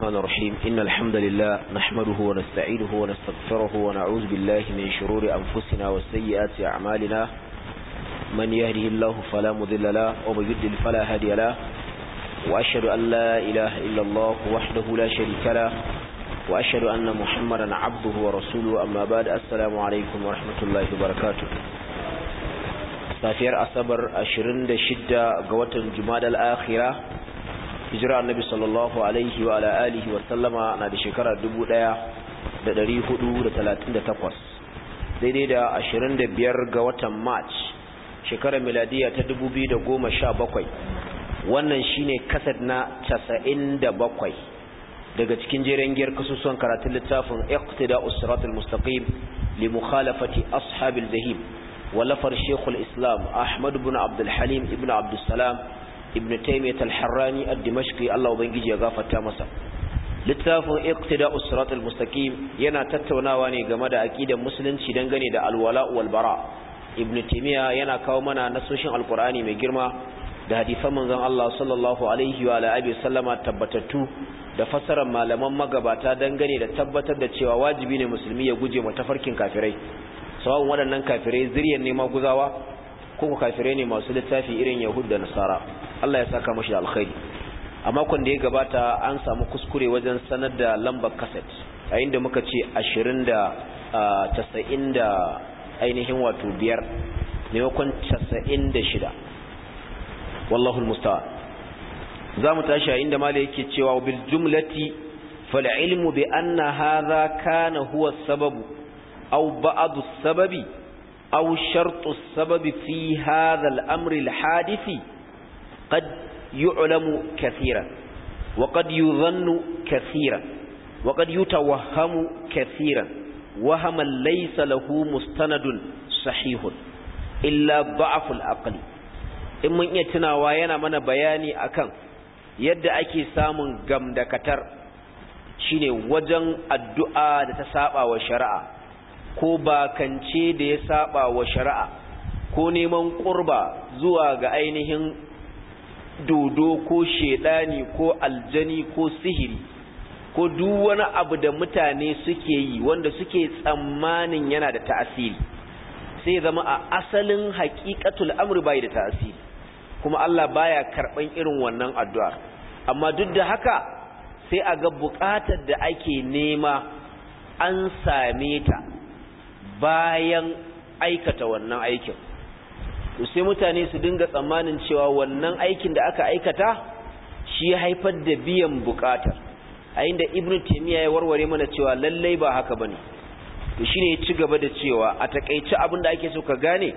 الرحمن الرحيم إن الحمد لله نحمده ونستعينه ونستغفره ونعوذ بالله من شرور أنفسنا وسيئات أعمالنا من يهده الله فلا مذل له ومن يضلل فلا هادي له وأشهد أن لا إله إلا الله وحده لا شريك له وأشهد أن محمدا عبده ورسوله أما بعد السلام عليكم ورحمة الله وبركاته safiyar asabar 26 ga watan jumadal akhira hijira annabi sallallahu alaihi wa ala alihi wa sallama na da shekara 1438 daidai da 25 ga watan march shekarar miladiya ta 2017 wannan shine kasad na 97 daga cikin jeren giyar kasusuwan karatun littafin iqtida usratul mustaqim li mukhalafati ashabil zahim ولفر شيخ الإسلام أحمد بن عبد الحليم ابن عبد السلام ابن تيمية الحراني الدمشقي الله وبنجي يغافة تامسا littafin iqtida usrat al-mustaqim yana tattaunawa ne game da aqidar musulunci dangane da alwala wal bara ibn timiya yana kawo mana nasoshin alqur'ani mai girma da hadisan manzon Allah sallallahu alaihi wa alihi sallama tabbatattu da fassarar malaman magabata dangane da tabbatar da cewa wajibi ne musulmi ya guje ma tafarkin kafirai sawa'un waɗannan kafirai zuriyar ne maguzawa ko kafirai ne masu littafi irin yahud da nasara Allah ya saka mashi alkhairi a makon da ya gabata an samu kuskure wajen sanar da lambar kaset a inda muka ce ashirin da casa'in da ainihin wato biyar maimakon casa'in da shida wallahul mustawa za mu tashi a inda mala yake cewa bil jumlati fal ilmu bi anna hadha kana huwa sababu أو بعض السبب أو شرط السبب في هذا الأمر الحادث قد يعلم كثيرا وقد يظن كثيرا وقد يتوهم كثيرا وهما ليس له مستند صحيح إلا ضعف الأقل in mun iya tunawa yana mana bayani akan yadda ake samun gamdakatar shine wajen addu'a da ta saba wa shari'a ko bakance da ya saba wa shari'a ko neman ƙurba zuwa ga ainihin dodo ko shedani ko aljani ko sihiri ko duk wani abu da mutane suke yi wanda suke tsammanin yana da ta'asiri sai zama a asalin haƙiƙatul amri bai da ta'asiri kuma Allah baya karɓan irin wannan addu'ar amma duk da haka sai a ga buƙatar da ake nema an same ta bayan aikata wannan aikin sai mutane su dinga tsammanin cewa wannan aikin da aka aikata shi ya haifar da biyan bukatar a inda ibn taymiya ya warware mana cewa lallai ba haka bane to shine ya ci gaba da cewa a takeice abin da ake so ka gane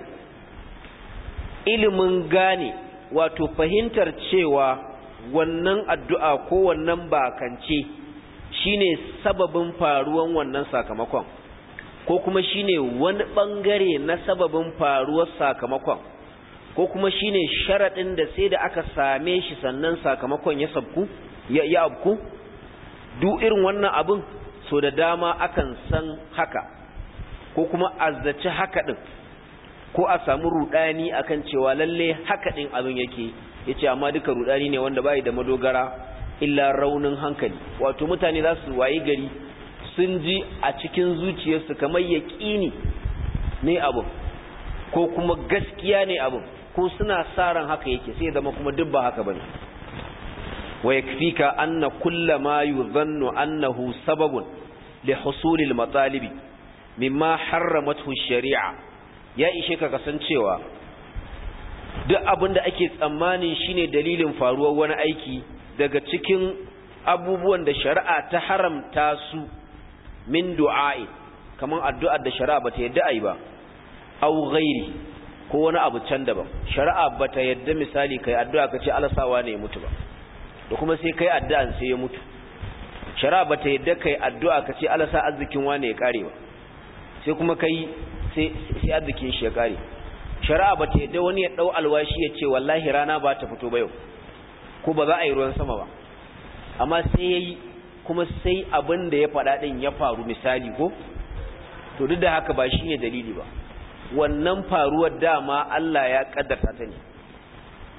ilimin gane wato fahimtar cewa wannan addu'a ko wannan bakance shine sababin faruwan wannan sakamakon ko kuma shine wani bangare na sababin faruwar sakamakon ko kuma shine sharadin da sai da aka same shi sannan sakamakon ya sabku ya ya abku duk irin wannan abin so da dama akan san haka ko kuma azzaci haka din ko a samu rudani akan cewa lalle haka din abin yake yace amma duka rudani ne wanda bai da madogara illa raunin hankali wato mutane za su wayi gari sun ji a cikin zuciyarsu kamar yaƙini ne abin ko kuma gaskiya ne abin ko suna sa ran haka yake sai zama kuma duk ba haka bane wa yakfika anna kulla ma yuzannu annahu sababun li husulil matalibi mimma harramathu shari'a ya ishe ka kasancewa duk abin da ake tsammanin shine dalilin faruwar wani aiki daga cikin abubuwan da shari'a ta haramta su min du'a'i kaman addu'ar da shari'a bata yadda ai ba aw ghairi ko wani abu can daban shari'a bata yadda misali kai addu'a kace Allah sawa ne ya mutu ba da kuma sai kai addu'an sai ya mutu shari'a bata yadda kai addu'a kace Allah sa arzikin wane ya kare ba sai kuma kai sai sai arzikin shi ya kare shari'a bata yadda wani ya dau alwashi ya ce wallahi rana ba ta fito ba yau ko ba za a yi ruwan sama ba amma sai yayi kuma sai abin da ya faɗa ɗin ya faru misali ko to duk da haka ba shi ne dalili ba wannan faruwar dama Allah ya ƙaddarta ta ne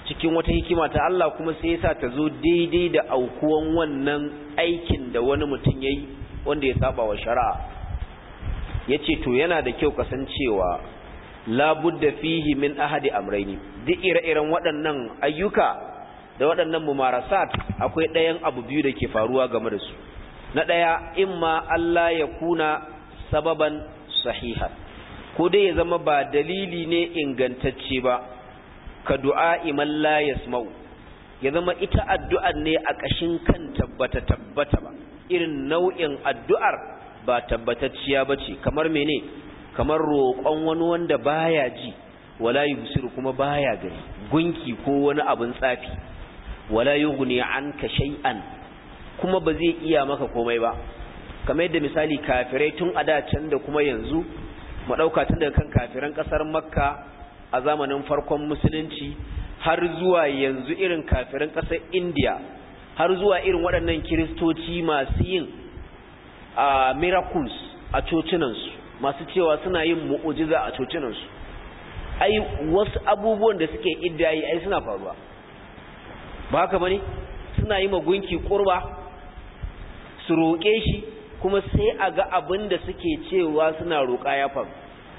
cikin wata hikima ta Allah kuma sai yasa ta zo daidai da aukuwan wannan aikin da wani mutum yayi wanda ya saba wa shari'a yace to yana da kyau kasancewa labudda fihi min ahadi amraini duk ire-iren waɗannan ayyuka da waɗannan mumarasat akwai ɗayan abu biyu da ke faruwa game da su na ɗaya imma Allah ya kuna sababan sahiha ko dai ya zama ba dalili ne ingantacce ba ka du'a iman la yasma'u ya zama ita addu'ar ne a ƙashin kan tabbata tabbata ba irin nau'in addu'ar ba tabbatacciya bace kamar mene kamar roƙon wani wanda baya ji wala yubsiru kuma baya gani gunki ko wani abin tsafi wala yughni anka shay'an kuma ba zai iya maka komai ba kamar yadda misali kafirai tun a da can da kuma yanzu mu dauka tun daga kan kafiran kasar makka a zamanin farkon musulunci har zuwa yanzu irin kafiran kasar india har zuwa irin waɗannan kiristoci masu yin a miracles a cocinansu masu cewa suna yin mu'ujiza a cocinansu ai wasu abubuwan da suke iddayi ai suna faruwa ba haka bane suna yi magunki kurba su roƙe shi kuma sai a ga abin da suke cewa suna roƙa ya faru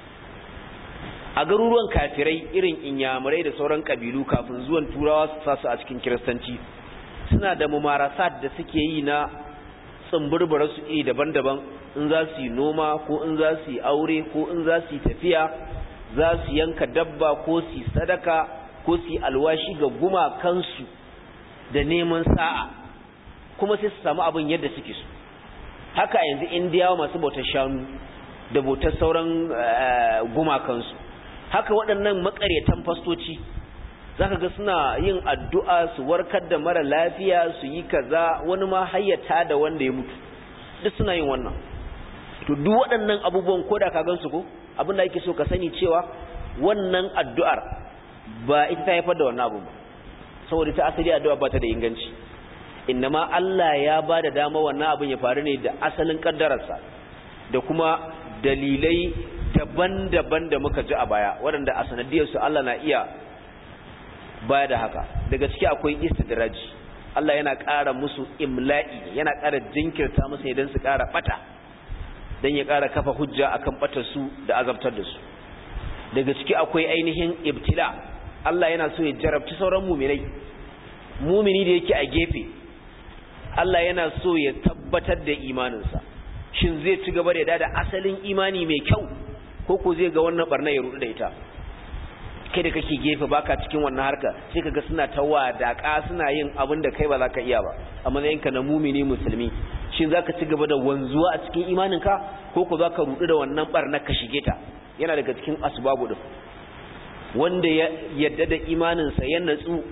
a garuruwan kafirai irin inyamurai da sauran kabilu kafin zuwan turawa su sasu a cikin kiristanci suna da mumarasat da suke yi na tsumburbura su iri daban-daban in za su yi noma ko in za su yi aure ko in za su yi tafiya za su yanka dabba ko su yi sadaka ko su yi alwashi ga gumakansu da neman sa'a kuma sai su samu abin yadda suke so haka yanzu indiyawa masu bautar shanu da bautar sauran gumakansu haka waɗannan makaryatan fastoci za ka ga suna yin addu'a su warkar da mara lafiya su yi kaza wani ma hayyata da wanda ya mutu duk suna yin wannan to duk waɗannan abubuwan ko da ka gansu ko abin da ake so ka sani cewa wannan addu'ar ba ita ta haifar da wannan abu ba saboda ta asali addu'a ba ta da inganci innama Allah ya ba da dama wannan abin ya faru ne da asalin kaddararsa da kuma dalilai daban-daban da muka ji a baya waɗanda a sanadiyarsu Allah na iya baya da haka daga ciki akwai istidraji Allah yana ƙara musu imla'i yana ƙara jinkirta musu idan su ƙara bata dan ya ƙara kafa hujja akan batar su da azabtar da su daga ciki akwai ainihin ibtila Allah yana so ya jarabci sauran muminai mumini da yake a gefe Allah yana so ya tabbatar da imaninsa shin zai ci gaba da da asalin imani mai kyau ko ko zai ga wannan barna ya rudu da ita kai da kake gefe baka cikin wannan harka sai kaga suna ta wadaka suna yin abin da kai ba za ka iya ba a matsayinka na mumini musulmi shin za ka ci gaba da wanzuwa a cikin imaninka ko ko za ka rudu da wannan barna ka shige ta yana daga cikin asbabu din wanda ya yadda da imaninsa ya natsu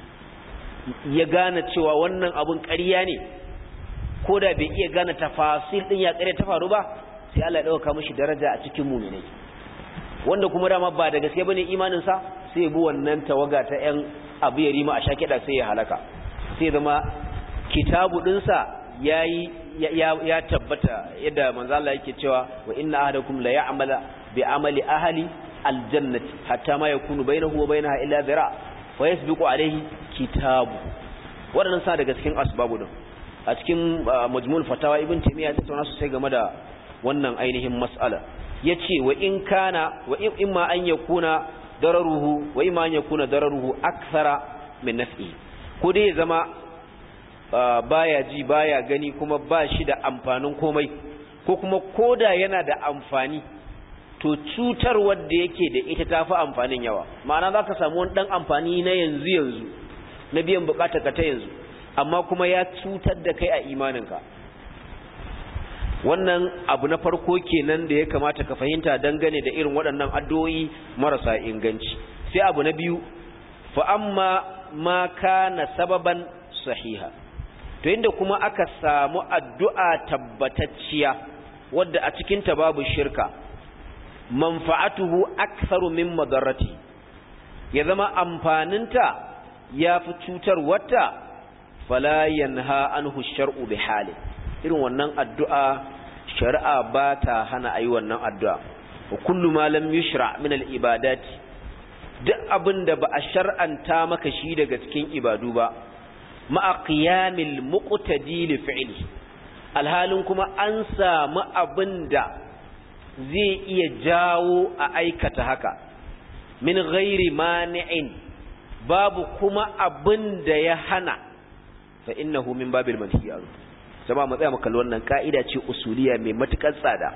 ya gane cewa wannan abun ƙarya ne ko da bai iya gane tafasil din ya ƙarya ta faru ba sai Allah ya dauka mishi daraja a cikin mu'minai wanda kuma dama ba da gaske bane imanin sa sai ya bi wannan tawaga ta ƴan abu ya rima a shakida sai ya halaka sai zama kitabu din sa yayi ya, ya tabbata yadda manzo Allah yake cewa wa inna ahadakum la ya'mala bi amali ahli aljannati hatta ma yakunu bainahu wa bainaha illa zira wa yasbiqu alayhi kitabu waɗannan sa daga cikin asbabu din a cikin majmul fatawa ibn taymiya ta tattauna sosai game da wannan ainihin mas'ala yace wa in kana wa in ma an yakuna dararuhu wa imma an yakuna dararuhu akthara min naf'i ko dai ya zama baya ji baya gani kuma ba shi da amfanin komai ko kuma koda yana da amfani to cutar wadda yake da ita tafi amfanin yawa ma'ana zaka samu wani dan amfani na yanzu yanzu na biyan bukatar ka ta yanzu amma kuma ya cutar da kai a imaninka wannan abu na farko kenan da ya kamata ka fahimta dangane da irin waɗannan addu'o'i marasa inganci sai abu na biyu fa amma ma kana sababan sahiha to inda kuma aka samu addu'a tabbatacciya wadda a cikin ta babu shirka manfa'atuhu aktharu min madarrati ya zama amfaninta ya fi cutar wata fala yanha anhu shar'u bi hali irin wannan addu'a shari'a ba ta hana ayi wannan addu'a wa kullu ma lam yushra min al ibadati duk abin da ba a shar'anta maka shi daga cikin ibadu ba ma'a qiyamil muqtadi li fi'li alhalin kuma an samu abin da zai iya jawo a aikata haka min ghairi mani'in babu kuma abin da ya hana fa innahu min babil manhiya jama'a mu tsaya mu kalli wannan ka'ida ce usuliya mai matukar tsada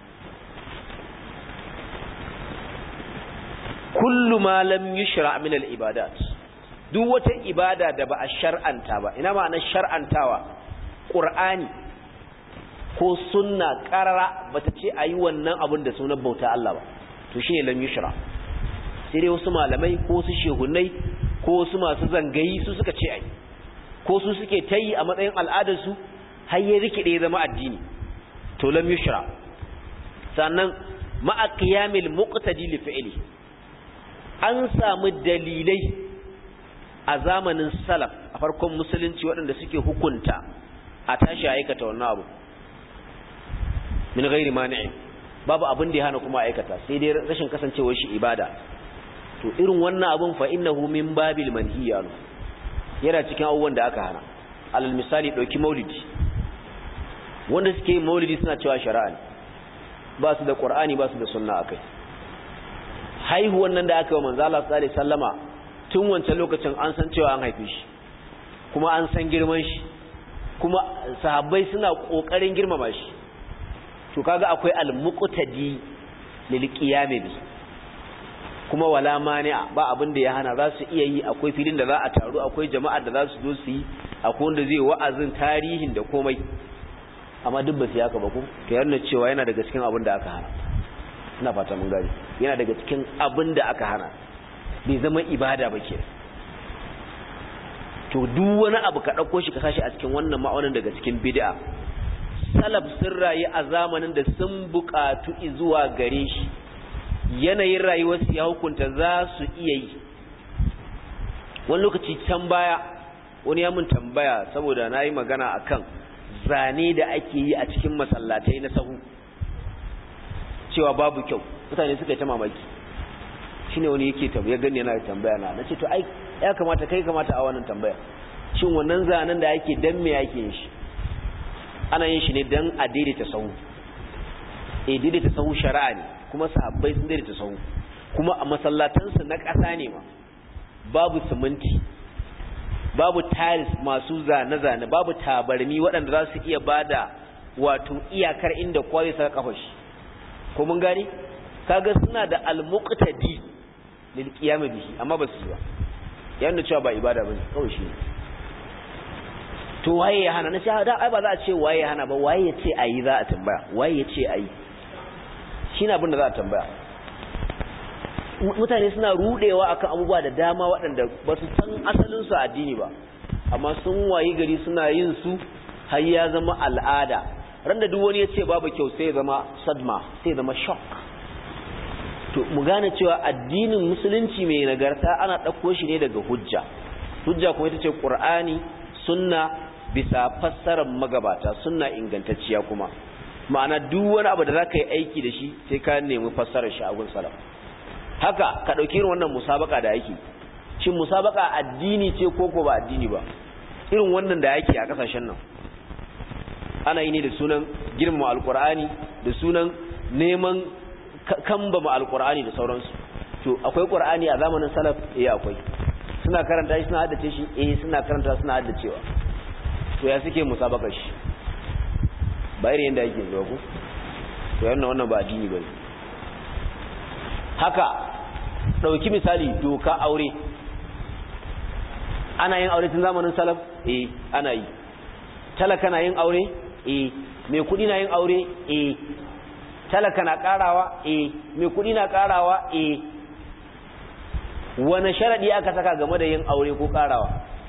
kullu ma lam yushra min al ibadat duk wata ibada da ba a shar'anta ba ina ma'anar shar'antawa qur'ani ko sunna qarara bata ce ayi wannan abin da sunan bauta Allah ba to shine lam yushra sai dai wasu malamai ko su shehunai ko wasu masu zangayi su suka ce ai ko su suke tayi a matsayin al'adar su har ya rikide zama addini to lam yushra sannan ma'a qiyamil muqtadi li fi'li an samu dalilai a zamanin salaf a farkon musulunci waɗanda suke hukunta a tashi aikata wannan abu min ghairi mani'i babu abin da ya hana kuma aikata sai dai rashin kasancewar shi ibada to irin wannan abun fa innahu min babil manhiya yana cikin abubuwan da aka hana alal misali dauki maulidi wanda suke yin maulidi suna cewa shari'a ne ba su da qur'ani ba su da sunna akai haihuwan nan da aka yi manzo Allah sallallahu alaihi wasallama tun wancan lokacin an san cewa an haife shi kuma an san girman shi kuma sahabbai suna kokarin girmama shi to kaga akwai al-muqtadi lil qiyam bi kuma wala mani'a ba abin da ya hana za su iya yi akwai filin da za a taru akwai jama'a da za su zo su yi akwai wanda zai wa'azin tarihin da komai amma duk ba su yaka ba ku to yana cewa yana daga cikin abin da aka hana ina fata mun gani yana daga cikin abin da aka hana bai zama ibada ba ke to duk wani abu ka ɗauko shi ka sashi a cikin wannan ma'aunin daga cikin bid'a salaf sun rayu a zamanin da sun buƙatu zuwa gare shi yanayin rayuwarsu ya hukunta za su iya yi wani lokaci can baya wani ya mun tambaya saboda na yi magana akan zane da ake yi a cikin masallatai na sahu cewa babu kyau mutane suka yi ta mamaki shine wani yake tambaya gani yana tambaya na nace to ai ya kamata kai kamata a wannan tambaya shin wannan zanen da ake dan me yake yin shi ana yin shi ne dan a daidaita sahu eh daidaita sahu shari'a ne kuma sahabbai sun daidaita sahu kuma a masallatansu na ƙasa ne ma babu siminti babu tiles masu zane-zane babu tabarmi waɗanda za su iya bada wato iyakar inda kowa zai saka kafa shi ko mun gani kaga suna da al-muqtadi lil qiyam bihi amma ba su yi ba yana cewa ba ibada bane kawai shi to waye ya hana na ce da ai ba za a ce waye ya hana ba waye ya ce ayi za a tambaya waye ya ce ayi shine abin da za a tambaya mutane suna rudewa akan abubuwa da dama waɗanda ba su san asalin su addini ba amma sun wayi gari suna yin su har ya zama al'ada randa duk wani ya ce babu kyau sai ya zama sadma sai ya zama shock to mu gane cewa addinin musulunci mai nagarta ana ɗauko shi ne daga hujja hujja kuma ita ce ƙur'ani sunna bisa fassarar magabata sunna ingantacciya kuma ma'ana duk wani abu da za ka yi aiki da shi sai ka nemi fassarar shi a gun salaf haka ka ɗauki irin wannan musabaka da yake shin musabaka addini ce ko ko ba addini ba irin wannan da yake a ƙasashen nan ana yi ne da sunan girmama alkur'ani da sunan neman kambama alkur'ani da sauransu to akwai qur'ani a zamanin salaf eh akwai suna karanta shi suna haddace shi eh suna karanta suna haddacewa to ya suke musabakar shi ba irin yanda yake zuwa ku to yana wannan ba addini bane haka dauki misali doka aure ana yin aure tun zamanin salaf eh ana yi talaka na yin aure eh mai kudi na yin aure eh talaka na karawa eh mai kudi na karawa eh wani sharadi aka saka game da yin aure ko karawa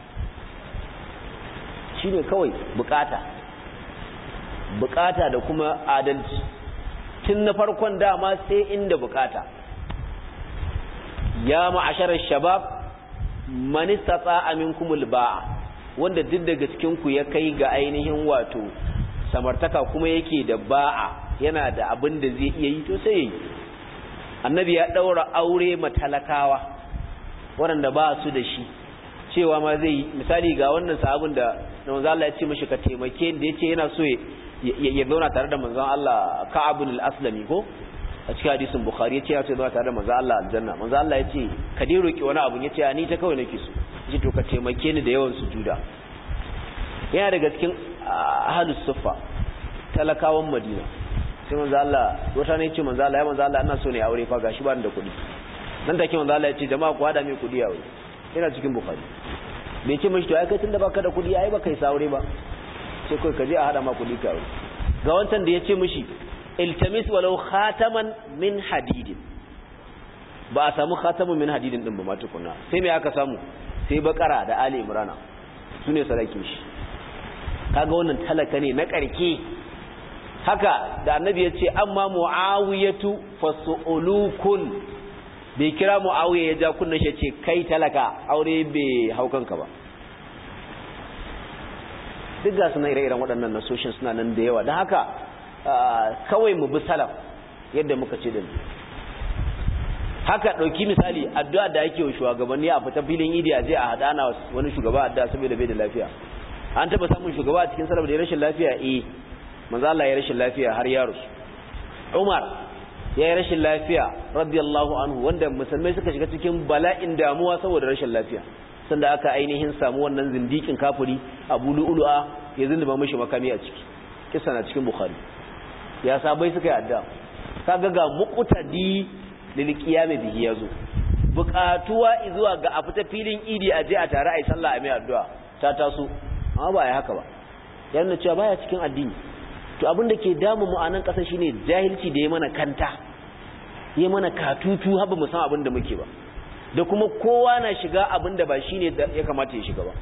shine kawai bukata bukata da kuma adalci tun na farkon dama sai inda bukata ya ma'asharar shabab man istata'a minkumul ba'a wanda duk daga cikin ku ya kai ga ainihin wato samartaka kuma yake da ba'a yana da abin da zai iya yi to sai yayi annabi ya daura aure matalakawa waɗanda ba su da shi cewa ma zai misali ga wannan sahabin da manzo Allah ya ce mishi ka taimake da yace yana so ya zauna tare da manzon Allah Ka'ab al-Aslami ko a cikin hadisin Bukhari yace ya ce zauna tare da manzon Allah aljanna manzon Allah yace ka dai roki wani abu yace ni ta kawai nake so yace to ka taimake ni da yawan sujuda yana daga cikin ahlus suffa talakawan Madina sai manzon Allah wata ne yace manzon Allah ya manzon Allah ina so ne aure fa gashi ba ni da kuɗi nan take manzon Allah yace jama'a ku hada mai kuɗi aure yana cikin Bukhari bai ce mashi to ai kai tunda baka da kuɗi ai baka yi saure ba sai kai ka je a hada ma kuɗi ka aure ga wancan da ya ce mishi iltamis walau khataman min hadidin ba a samu khataman min hadidin din ba ma tukuna sai me aka samu sai bakara da ali imrana su ne sarakin shi kaga wannan talaka ne na karke haka da annabi ya ce amma muawiyatu fasu'ulukun bai kira muawiya ya ja kunna shi ce kai talaka aure bai haukanka ba duk ga suna ire-iren waɗannan nasoshin suna nan da yawa don haka kawai mu bi salaf yadda muka ce din haka ɗauki misali addu'a da yake wa shugabanni a fita filin idi a je a haɗa na wani shugaba addu'a saboda bai da lafiya an taɓa samun shugaba a cikin salaf da ya rashin lafiya eh manzo Allah ya rashin lafiya har ya rusu Umar ya yi rashin lafiya radiyallahu anhu wanda musulmai suka shiga cikin bala'in damuwa saboda rashin lafiya sanda aka ainihin samu wannan zindikin kafiri abu lu'ulu'a ya zinduba mishi makami a ciki kisa na cikin bukhari ya sabai suka yi adda kaga ga muqtadi lil qiyam bihi yazo buƙatuwa zuwa ga a fita filin idi a je a tare ai sallah a mai addu'a ta taso amma ba ya haka ba yana cewa baya cikin addini to abin da ke damu mu a nan ƙasa shine jahilci da ya mana kanta ya mana katutu haba mu san abin da muke ba da kuma kowa na shiga abin da ba shi ne ya kamata ya shiga ba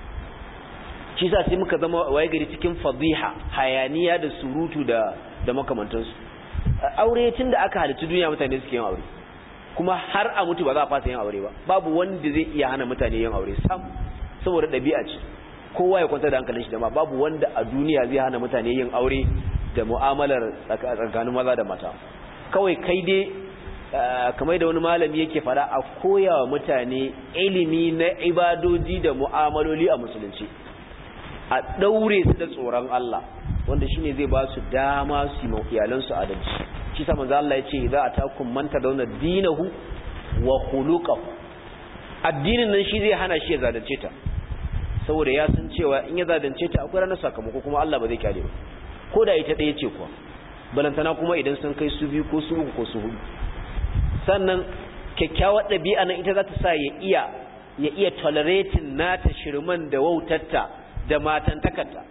shi sa sai muka zama waye gari cikin fadiha hayaniya da surutu da da makamantansu aure tun da aka halittu duniya mutane suke yin aure kuma har a mutu ba za a fasa yin aure ba babu wanda zai iya hana mutane yin aure sam saboda ɗabi'a ce kowa ya kwanta da hankalin shi da ma babu wanda a duniya zai hana mutane yin aure da mu'amalar tsakanin maza da mata kawai kai dai kamar da wani malami yake fara a koya wa mutane ilimi na ibadoji da mu'amaloli a musulunci a ɗaure su da tsoron Allah wanda shine zai ba su dama su yi iyalansu adalci shi sa manzo Allah ya ce za a takun manta dauna dinahu wa khuluquhu addinin nan shi zai hana shi ya zalunce ta saboda ya san cewa in ya zalunce ta akwai ranar sakamako kuma Allah ba zai kyale ba ko da ita ɗaya ce kuwa balantana kuma idan sun kai su biyu ko su uku ko su hudu sannan kyakkyawar ɗabi'a nan ita za ta sa ya iya ya iya tolerating nata shirman da wautarta da matantakarta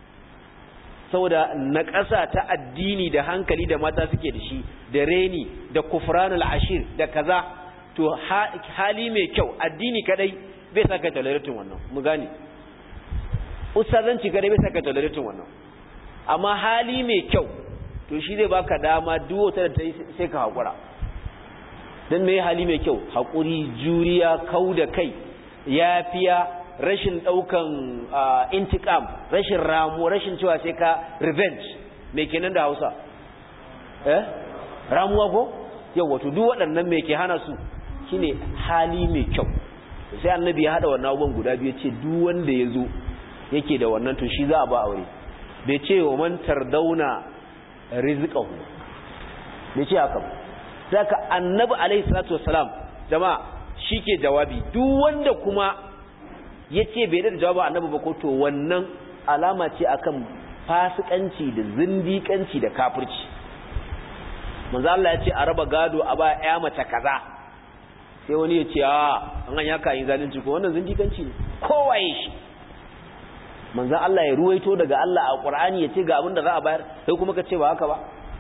saboda na ƙasa ta addini da hankali da mata suke da shi da reni da kufranul ashir da kaza to hali mai kyau addini kadai bai saka tolerating wannan mu gane ustazanci kadai bai saka tolerating wannan amma hali mai kyau to shi zai baka dama duk wata da ta yi sai ka haƙura don mai hali mai kyau haƙuri juriya kau da kai yafiya rashin ɗaukan intikam rashin ramu rashin cewa sai ka revenge mai kenan da hausa eh ramuwa ko yau wato duk waɗannan mai ke hana su shine hali mai kyau sai annabi ya haɗa wannan abubuwan guda biyu ce duk wanda ya zo yake da wannan to shi za a ba aure bai ce wa man tardauna rizqahu bai ce haka ba saka annabi alaihi salatu wassalam jama'a shike jawabi duk wanda kuma yace bai da jawabi annabi ba ko to wannan alama ce akan fasikanci da zindikanci da kafirci manzo Allah ya ce a raba gado a ba ya mace kaza sai wani ya ce a an an yaka yin zalunci ko wannan zindikanci ne kowaye shi manzo Allah ya ruwaito daga Allah a Qur'ani ya ce ga abin da za a bayar sai kuma ka ce ba haka ba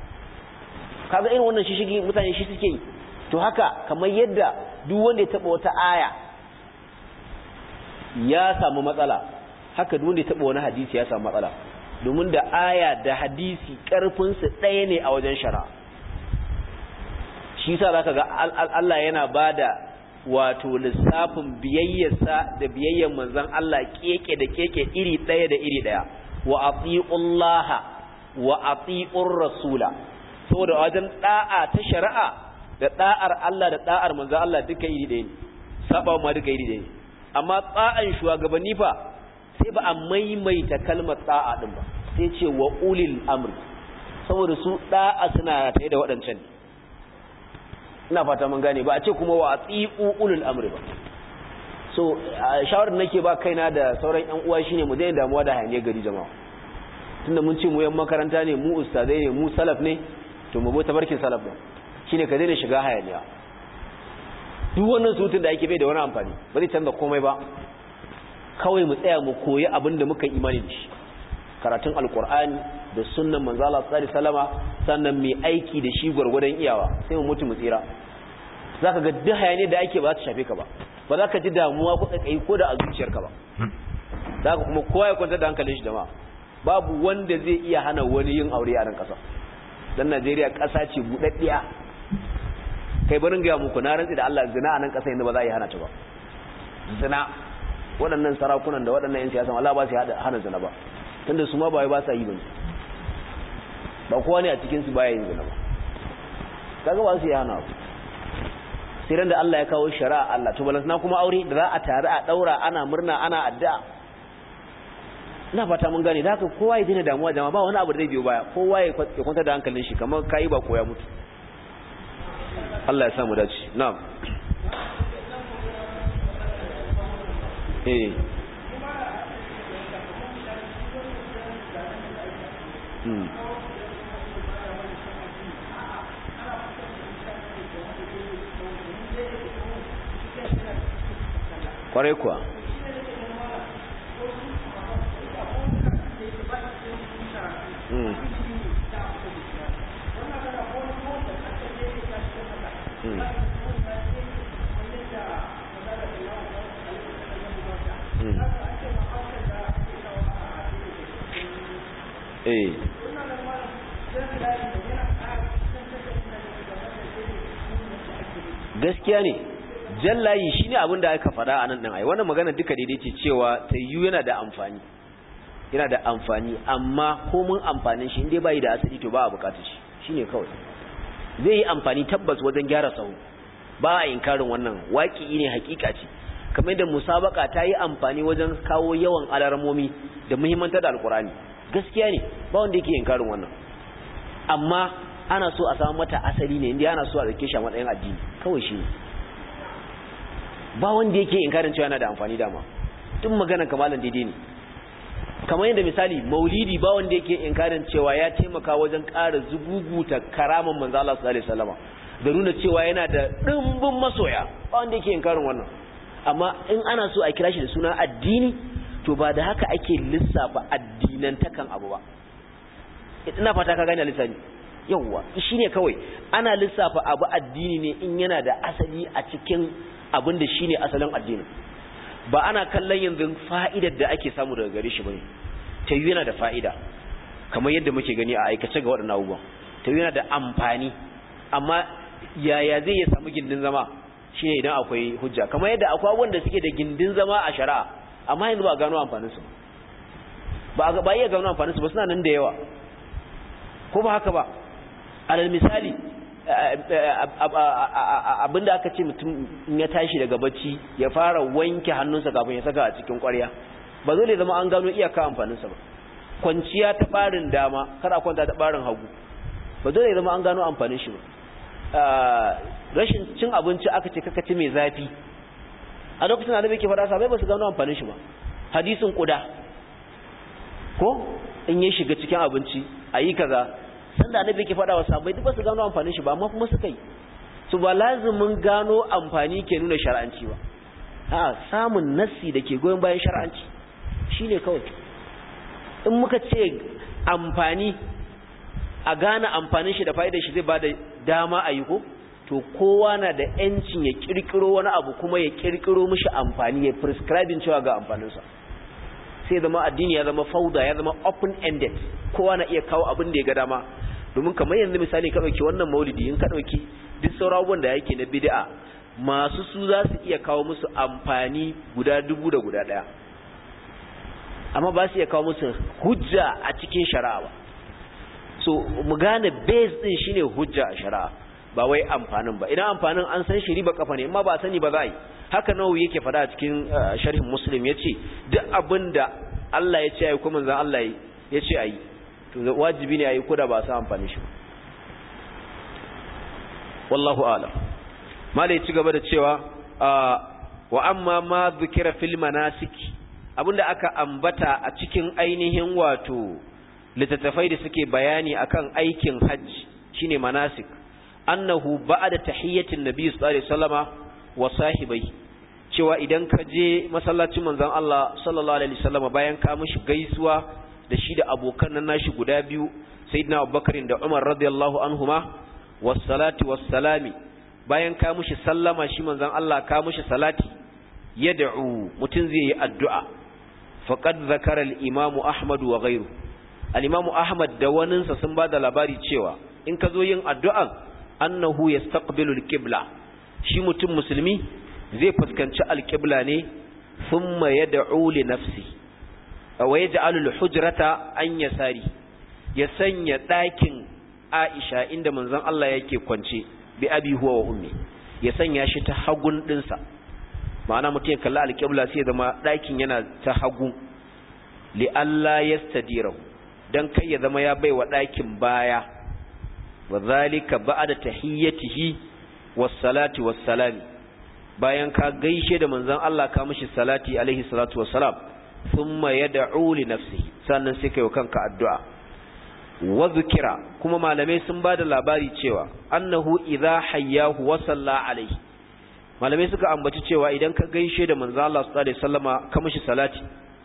kaga irin wannan shishigi mutane shi suke yi to haka kamar yadda duk wanda ya taba wata aya ya samu matsala haka duk wanda ya taba wani hadisi ya samu matsala domin da aya da hadisi karfin su ɗaya ne a wajen shari'a shi yasa zaka ga Allah yana bada wato lissafin biyayyarsa da biyayyar manzon Allah keke da keke iri ɗaya da iri ɗaya wa atiullaha wa atiur rasula saboda wajen da'a ta shari'a da da'ar Allah da da'ar manzo Allah duka iri ɗaya ne saba ma duka iri ɗaya amma tsa'an shugabanni fa sai ba a maimaita kalmar tsa'a din ba sai ce wa ulil amri saboda su da'a suna tare da waɗancan ina fata mun gane ba a ce kuma wa ati'u ulul amri ba so shawarar nake ba kaina da sauran ƴan uwa shine mu daina damuwa da hayaniyar gari jama'a tunda mun ce mu yan makaranta ne mu ustazai ne mu salaf ne to mu bi tabarkin salaf ne shine ka daina shiga hayaniya duk wannan surutun da ake bai da wani amfani ba zai canza komai ba kawai mu tsaya mu koyi abin da muka imani da shi karatun alkur'ani da sunnan manzo Allah sallallahu alaihi wasallama sannan mai aiki da shi gurgurdan iyawa sai mu mutu mu tsira zaka ga duk hayaniya da ake ba za ta shafe ka ba ba za ka ji damuwa ko kai ko da a zuciyarka ba zaka kuma kowa ya kwanta da hankalin shi jama'a babu wanda zai iya hana wani yin aure a nan kasa dan Najeriya kasa ce budaddiya kai barin ga muku na rantsi da Allah zina a nan kasa inda ba za a yi hana ta ba zina waɗannan sarakunan da waɗannan 'yan siyasan Allah ba su hana zina ba tunda su ma ba ba sa yi ba ba kowa ne a cikin su baya yin zina ba kaga ba su yi hana ba sai ran da Allah ya kawo shari'a Allah to balantana kuma aure da za a tare a daura ana murna ana addu'a ina fata mun gane da haka kowa ya dina damuwa jama'a ba wani abu da zai biyo baya kowa ya kwanta da hankalin shi kamar kai ba ko ya mutu Allah ya samu dace na'am eh hmm kwarai kuwa hmm hmm eh gaskiya ne jallayi shine abin da aka faɗa a nan ɗin ai wannan magana duka daidai ce cewa tayyu yana da amfani yana da amfani amma ko mun amfanin shi inda bai da asali to ba a bukatar shi shine kawai zai yi amfani tabbas wajen gyara sahu ba a inkarin wannan waki ne hakika ce kamar da musabaka ta yi amfani wajen kawo yawan alarmomi da muhimmantar da alkurani gaskiya ne ba wanda yake inkarin wannan amma ana so a samu mata asali ne inda ana so a zake shi a matsayin addini kawai shi ba wanda yake inkarin cewa yana da amfani dama tun magana kamalan daidai ne kamar yadda misali maulidi ba wanda yake inkarin cewa ya taimaka wajen ƙara zuguguta karaman manzo Allah sallallahu alaihi wasallama da nuna cewa yana da dimbin masoya ba wanda yake inkarin wannan amma in ana so a kira shi da suna addini to ba da haka ake lissafa addinan takan abu ba ina fata ka gane lissani yawwa shine kawai ana lissafa abu addini ne in yana da asali a cikin abin da shine asalin addinin ba ana kallon yanzu fa'idar da ake samu daga gare shi bane ta yi yana da fa'ida kamar yadda muke gani a aikace ga waɗannan abubuwan ta yi yana da amfani amma yaya zai ya samu gindin zama shine idan akwai hujja kamar yadda akwai wanda suke da gindin zama a shari'a amma yanzu ba gano amfaninsu ba ba iya gano amfaninsu ba suna nan da yawa ko ba haka ba alal misali abinda aka ce mutum ya tashi daga bacci ya fara wanke hannunsa kafin ya saka a cikin ƙwarya ba zai zama an gano iyaka amfaninsa ba kwanciya ta barin dama kada kwanta ta barin hagu ba zai zama an gano amfanin shi ba rashin cin abinci aka ce kaka ci mai zafi a lokacin da ke faɗa sabai ba su gano amfanin shi ba hadisin kuda ko in ya shiga cikin abinci a yi kaza sanda annabi ke faɗa wa sahabbai duk ba su gano amfanin shi ba amma kuma suka yi su ba lazimin gano amfani ke nuna shar'anci ba a samun nassi da ke goyon bayan shar'anci shine kawai in muka ce amfani a gane amfanin shi da fa'idar shi zai bada dama a yi ko to kowa na da yancin ya kirkiro wani abu kuma ya kirkiro mishi amfani ya prescribing cewa ga amfaninsa sai zama addini ya zama fauda ya zama open ended kowa na iya kawo abin da ya ga dama domin kamar yanzu misali ka dauki wannan maulidi in ka dauki duk sauran da yake na bid'a masu su za su iya kawo musu amfani guda dubu da guda daya amma ba su iya kawo musu hujja a cikin shari'a ba so mu gane base din shine hujja a shari'a ba wai amfanin ba idan amfanin an san shi riba kafa ne amma ba sani ba za a yi haka nawa yake fada a cikin sharhin muslim ya ce duk abin da Allah ya ce ayi kuma zan Allah ya ce ayi to wajibi ne ayi ko da ba a san amfanin shi ba wallahu a'lam malai ci gaba da cewa wa amma ma dhukira fil manasik abinda aka ambata a cikin ainihin wato littattafai da suke bayani akan aikin hajji shine manasik annahu ba'da tahiyyatin nabiy sallallahu alaihi wasallama wa sahibai cewa idan ka je masallacin manzon Allah sallallahu alaihi wasallama bayan ka mishi gaisuwa da shi da abokan nan nashi guda biyu sayyidina Abubakar da Umar radiyallahu anhuma wassalati wassalami bayan ka mishi sallama shi manzon Allah ka mishi salati yad'u mutun zai yi addu'a faqad zakara al-imamu Ahmad wa ghayru al-imamu Ahmad da waninsa sun bada labari cewa in ka zo yin addu'an annahu yastaqbilu al-qibla shi mutum musulmi zai fuskanci al-qibla ne thumma yad'u li nafsi wa yaj'alu al-hujrata an yasari ya sanya ɗakin Aisha inda manzon Allah yake kwance bi abi huwa wa ummi ya sanya shi ta hagun dinsa ma'ana mutum ya kalli al-qibla sai zama ɗakin yana ta hagu li alla yastadirahu dan kai ya zama ya baiwa ɗakin baya wa zalika ba'da tahiyyatihi was salati was salam bayan ka gaishe da manzon Allah ka mishi salati alaihi salatu wassalam thumma yad'u li nafsihi sannan sai kai kanka addu'a wa zikira kuma malamai sun bada labari cewa annahu idha hayyahu wa salla alaihi malamai suka ambaci cewa idan ka gaishe da manzon Allah sallallahu alaihi wasallama ka mishi salati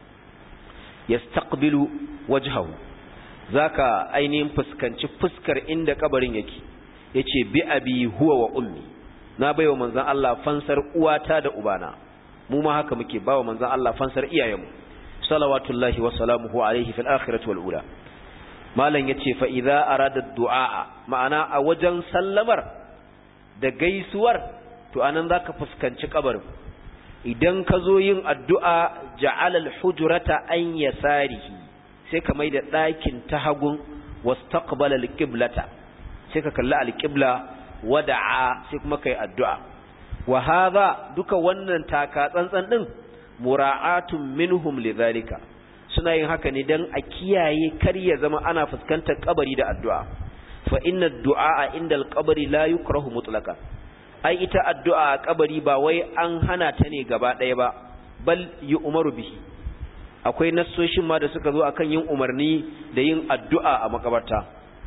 yastaqbilu wajhahu zaka ainihin fuskanci fuskar inda kabarin yake yace bi abi huwa wa ummi na baiwa manzon Allah fansar uwata da ubana mu ma haka muke bawa manzon Allah fansar iyayenmu salawatullahi wa salamuhu alaihi fil akhirati wal ula malam yace fa idza arada du'a ma'ana a wajen sallamar da gaisuwar to anan zaka fuskanci kabarin idan ka zo yin addu'a ja'ala al-hujrata an yasarihi sai ka mai da ɗakin ta hagun wastaqbala al-qiblata sai ka kalli al-qibla wada'a sai kuma kai addu'a wa hadha duka wannan taka tsantsan din mura'atun minhum lidhalika suna yin haka ne dan a kiyaye kar ya zama ana fuskantar kabari da addu'a fa inna ad-du'a inda al-qabri la yukrahu mutlaqan ai ita addu'a a kabari ba wai an hana ta ne gaba ɗaya ba bal yu'maru bihi akwai nassoshin ma da suka zo akan yin umarni da yin addu'a a makabarta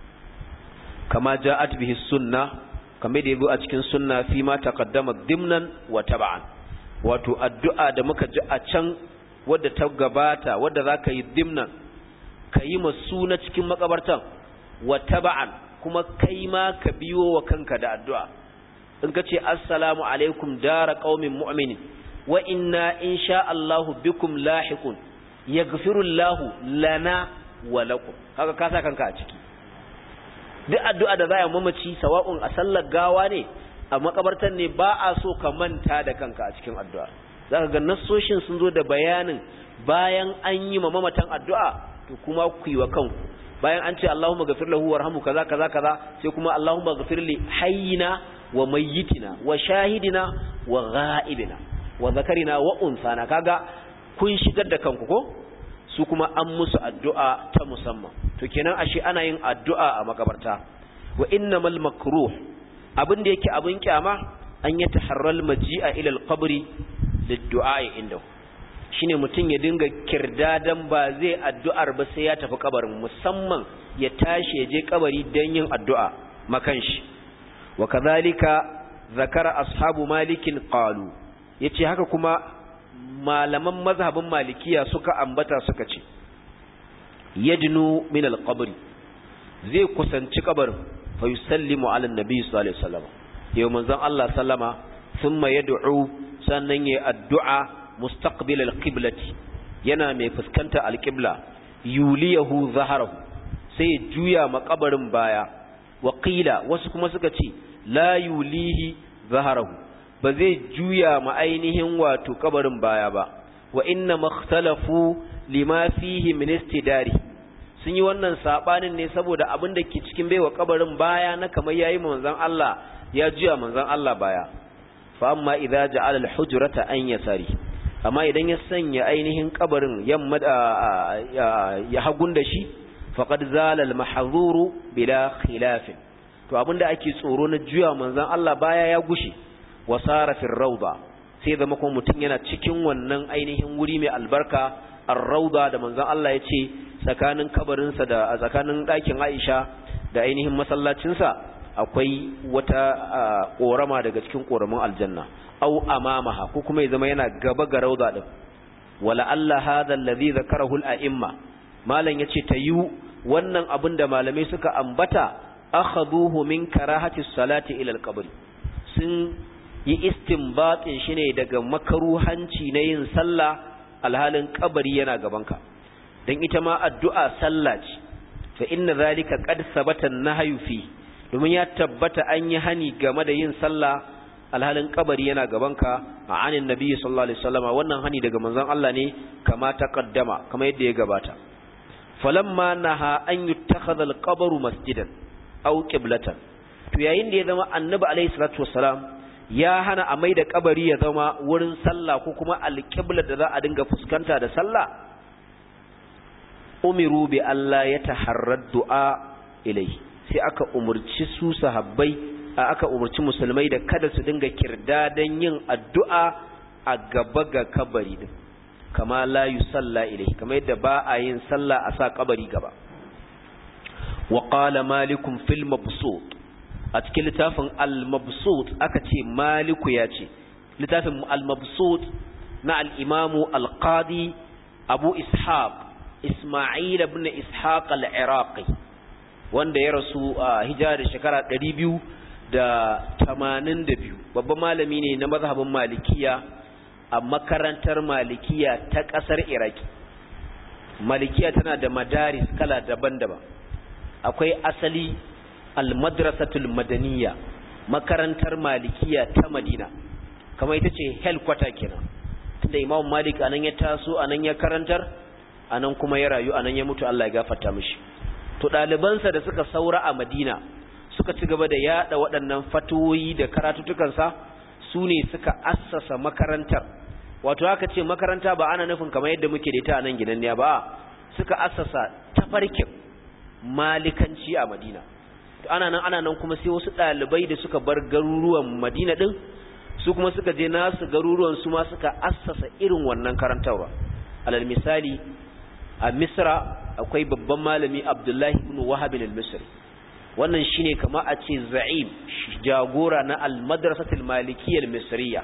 kama ja'at bihi sunna kamar da yazo a cikin sunna fi ma taqaddama dimnan wa tab'an wato addu'a da muka ji a can wadda ta gabata wadda zaka yi dimnan kayi masu na cikin makabartan wa tab'an kuma kai ma ka biyo wa kanka da addu'a in ka ce assalamu alaikum dara qaumin mu'minin wa inna insha Allahu bikum lahiqun yaghfirullahu lana wa lakum kaga ka sa kanka a ciki duk addu'a da zai mamaci sawa'un a sallar gawa ne a makabartan ne ba a so ka manta da kanka a cikin addu'a zaka ga nassoshin sun zo da bayanin bayan an yi ma mamatan addu'a to kuma ku yi wa kanku bayan an ce Allahumma ghafir lahu warhamhu kaza kaza kaza sai kuma Allahumma ghafir li hayyina wa mayyitina wa shahidina wa ghaibina wa zakarina wa unsana kaga kun shigar da kanku ko su kuma an musu addu'a ta musamman to kenan ashe ana yin addu'a a makabarta wa innamal makruh abin da yake abin kyama an ya taharral maji'a ila alqabri liddu'a indahu shine mutum ya dinga kirdadan ba zai addu'ar ba sai ya tafi kabarin musamman ya tashi ya je kabari dan yin addu'a makan shi wa kadhalika zakara ashabu malikin qalu yace haka kuma malaman mazhabin malikiya suka ambata suka ce yadnu min alqabri zai kusanci kabarin fa yusallimu ala annabi sallallahu alaihi wasallam yau manzon Allah sallama thumma yad'u sannan yayi addu'a mustaqbil alqiblati yana mai fuskanta alqibla yuliyahu zaharahu sai juya makabarin baya wa qila wasu kuma suka ce la yulihi zaharahu ba zai juya ma ainihin wato kabarin baya ba wa inna makhtalafu lima fihi min istidari sun yi wannan sabanin ne saboda abin da ke cikin baiwa kabarin baya na kamar yayi manzon Allah ya juya manzon Allah baya fa amma idza ja'ala al-hujrata an yasari amma idan ya sanya ainihin kabarin yamma ya hagun da shi faqad zala al-mahzuru bila khilaf to abinda ake tsoro na juya manzon Allah baya ya gushe wasara fi rawda sai zama kuma mutum yana cikin wannan ainihin wuri mai albarka ar-rawda da manzon Allah ya ce tsakanin kabarinsa da tsakanin ɗakin Aisha da ainihin masallacinsa akwai wata ƙorama daga cikin ƙoramin aljanna au amamaha ko kuma ya zama yana gaba ga rauda din wala Allah hadha alladhi zakarahu al-a'imma malam yace tayu wannan abin da malamai suka ambata akhaduhu min karahati salati ila al-qabr sun yi istinbatin shi ne daga makaruhanci na yin sallah alhalin kabari yana gabanka dan ita ma addu'a sallah ce fa inna zalika qad sabata an-nahyu fi domin ya tabbata an yi hani game da yin sallah alhalin kabari yana gabanka a anin nabi sallallahu alaihi wasallam wannan hani daga manzon Allah ne kama taqaddama kama yadda ya gabata falamma naha an yuttakhadha al-qabru masjidan aw qiblatan to yayin da ya zama annabi alaihi salatu wassalam ya hana a maida kabari ya zama wurin sallah ko kuma al-qibla da za a dinga fuskanta da sallah umiru bi Allah ya taharrad du'a ilai sai aka umurci su sahabbai aka umurci musulmai da kada su dinga kirda dan yin addu'a a gaba ga kabari din kama la yusalla ilai kama yadda ba a yin sallah a sa kabari gaba wa qala malikum fil mabsut a cikin littafin al-mabsut aka ce maliku ya ce littafin al-mabsut na al-imamu al-qadi abu ishaq isma'il ibn ishaq al-iraqi wanda ya rasu a hijira da shekara 282 babban malami ne na mazhabin malikiya a makarantar malikiya ta kasar iraki malikiya tana da madaris kala daban-daban akwai asali al-madrasatul madaniya makarantar malikiya ta madina kamar ita ce helkwata kenan tunda imam malik anan ya taso anan ya karantar anan kuma ya rayu anan ya mutu Allah ya gafarta mishi to ɗalibansa da suka saura a madina suka ci gaba da yada waɗannan fatoyi da karatutukansa su ne suka assasa makarantar wato haka ce makaranta ba ana nufin kamar yadda muke da ita a nan ginanniya ba suka assasa tafarkin malikanci a madina ana nan ana nan kuma sai wasu ɗalibai da suka bar garuruwan madina ɗin su kuma suka je nasu garuruwan su ma suka assasa irin wannan karantarwa alal misali a misra akwai babban malami abdullahi ibn wahab al-misri wannan shine kama a ce za'im jagora na al-madrasatul malikiyyah al-misriya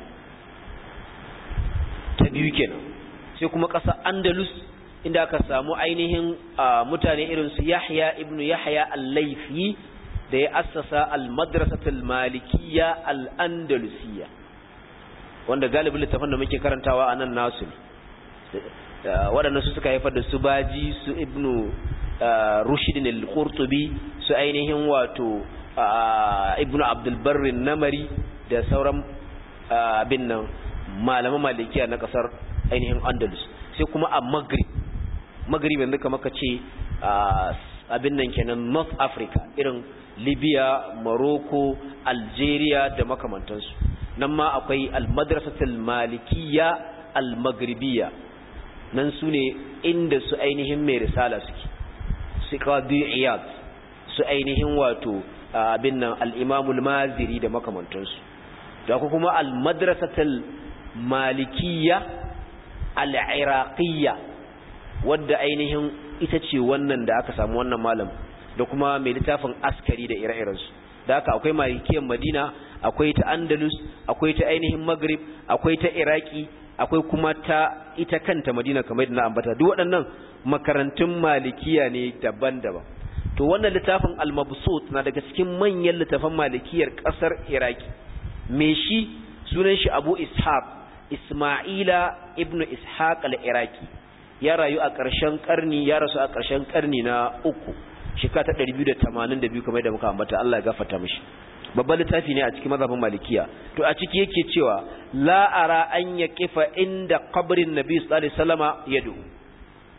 ta biyu kenan sai kuma ƙasa andalus inda aka samu ainihin mutane irin su yahya ibn yahya al-laifi da ya assasa al-madrasatul malikiyya al-andalusiyya wanda galibin littafin da muke karantawa a nan nasu waɗannan su suka haifar da su baji su ibnu rushidin al-qurtubi su ainihin wato ibnu abdul barri namari da sauran abin nan malaman malikiya na kasar ainihin andalus sai kuma a maghrib maghrib yanzu kamar ka ce abin nan kenan north africa irin libya morocco algeria da makamantansu nan ma akwai almadrasatul malikiya almaghribiya nan su ne inda su ainihin mai risala suke su qadi iyad su ainihin wato abin nan al-imamul maziri da makamantansu da kuma almadrasatul malikiya al-iraqiyya wadda ainihin ita ce wannan da aka samu wannan malam da kuma mai littafin askari da ire-irensu da haka akwai malikiyar madina akwai ta andalus akwai ta ainihin maghrib akwai ta iraki akwai kuma ta ita kanta madina kamar na ambata duk waɗannan makarantun malikiya ne daban-daban to wannan littafin al-mabsut na daga cikin manyan littafan malikiyar ƙasar iraki me shi sunan shi abu ishaq isma'ila ibnu ishaq al-iraki ya rayu a ƙarshen ƙarni ya rasu a ƙarshen ƙarni na uku shekara ta 282 kamar da muka ambata Allah ya gafarta mishi babban littafi ne a cikin mazhabin malikiya to a ciki yake cewa la ara an yaqifa inda qabrin nabi sallallahu alaihi wasallama yadu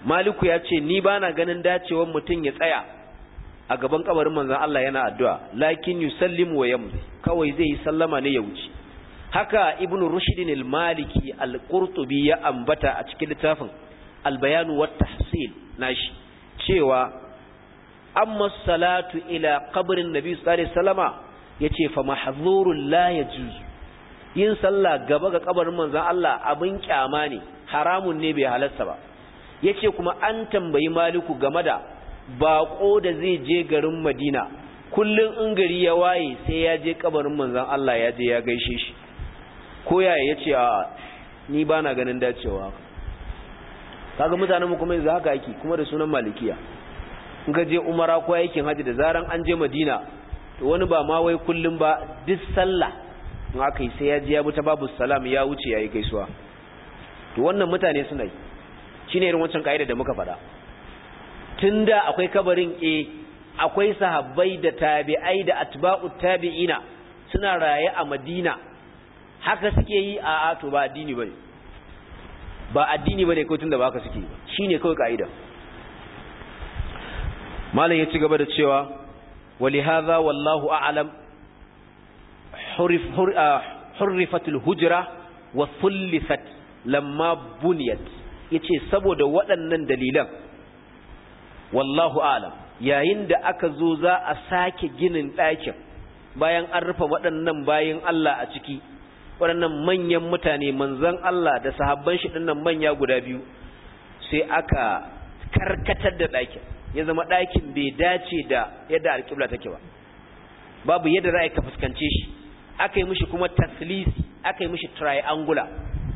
maliku ya ce ni bana ganin dacewar mutum ya tsaya a gaban kabarin manzon Allah yana addu'a lakin yusallimu wa yamdi kawai zai yi sallama ne ya wuce haka ibn rushd al-maliki al-qurtubi ya ambata a cikin littafin al-bayan wa tahsil nashi cewa amma salatu ila qabrin nabi sallallahu alaihi wasallama yace fa mahzurul la yajuz yin sallah gaba ga kabarin manzon Allah abin kyama ne haramun ne bai halarsa ba yace kuma an tambayi maliku game da bako da zai je garin Madina kullun in gari ya waye sai ya je kabarin manzon Allah ya je ya gaishe shi ko yaya yace a ni bana ganin dacewa kaga mutanen mu kuma yanzu haka yake kuma da sunan malikiya in ka je umara ko aikin haji da zaran an je Madina to wani ba ma wai kullun ba duk sallah in aka yi sai ya je ya bi ta babu salam ya wuce yayi gaisuwa to wannan mutane suna yi shine irin wancan kaida da muka faɗa tunda akwai kabarin e akwai sahabbai da tabi'ai da atba'ut tabi'ina suna raye a Madina haka suke yi a a to ba addini bane ba addini bane ko tunda ba haka suke yi shine kawai kaida malam ya ci gaba da cewa ولهذا والله أعلم حرف حرفت الهجرة وثلثت لما بنيت yace saboda waɗannan dalilan wallahu alam yayin da aka zo za a sake ginin ɗakin bayan an rufe waɗannan bayan Allah a ciki waɗannan manyan mutane manzon Allah da sahabban shi ɗinnan manya guda biyu sai aka karkatar da ɗakin ya zama ɗakin bai dace da yadda alƙibla take ba babu yadda za ka fuskance shi aka yi mishi kuma taslisi aka yi mishi triangular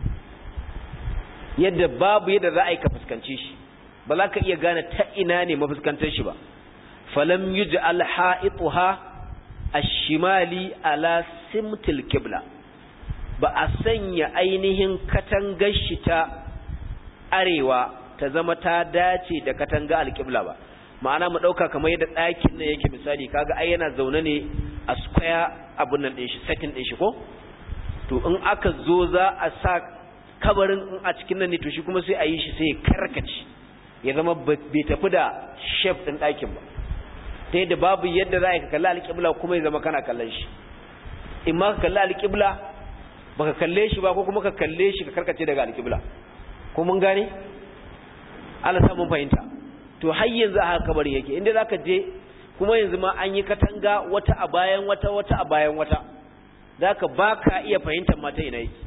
yadda babu yadda za ka fuskance shi ba za ka iya gane ta ina ne mafuskantar shi ba falam yuj'al ha'ituha ash-shimali ala simtil qibla ba a sanya ainihin katangar shi ta arewa ta zama ta dace da katanga alƙibla ba ma'ana mu ɗauka kamar yadda ɗakin nan yake misali kaga ai yana zaune ne a square abun nan ɗin shi setting ɗin shi ko to in aka zo za a sa kabarin in a cikin nan ne to shi kuma sai a yi shi sai ya karkace ya zama bai tafi da shape ɗin ɗakin ba ta yadda babu yadda za a ka kalli alƙibla kuma ya zama kana kallon shi in ma ka kalli alƙibla baka kalle shi ba ko kuma ka kalle shi ka karkace daga alƙibla ko mun gane Allah sa mun fahimta to har yanzu a haka kabarin yake inda zaka je kuma yanzu ma an yi katanga wata a bayan wata wata a bayan wata zaka baka iya fahimtar mata ina yake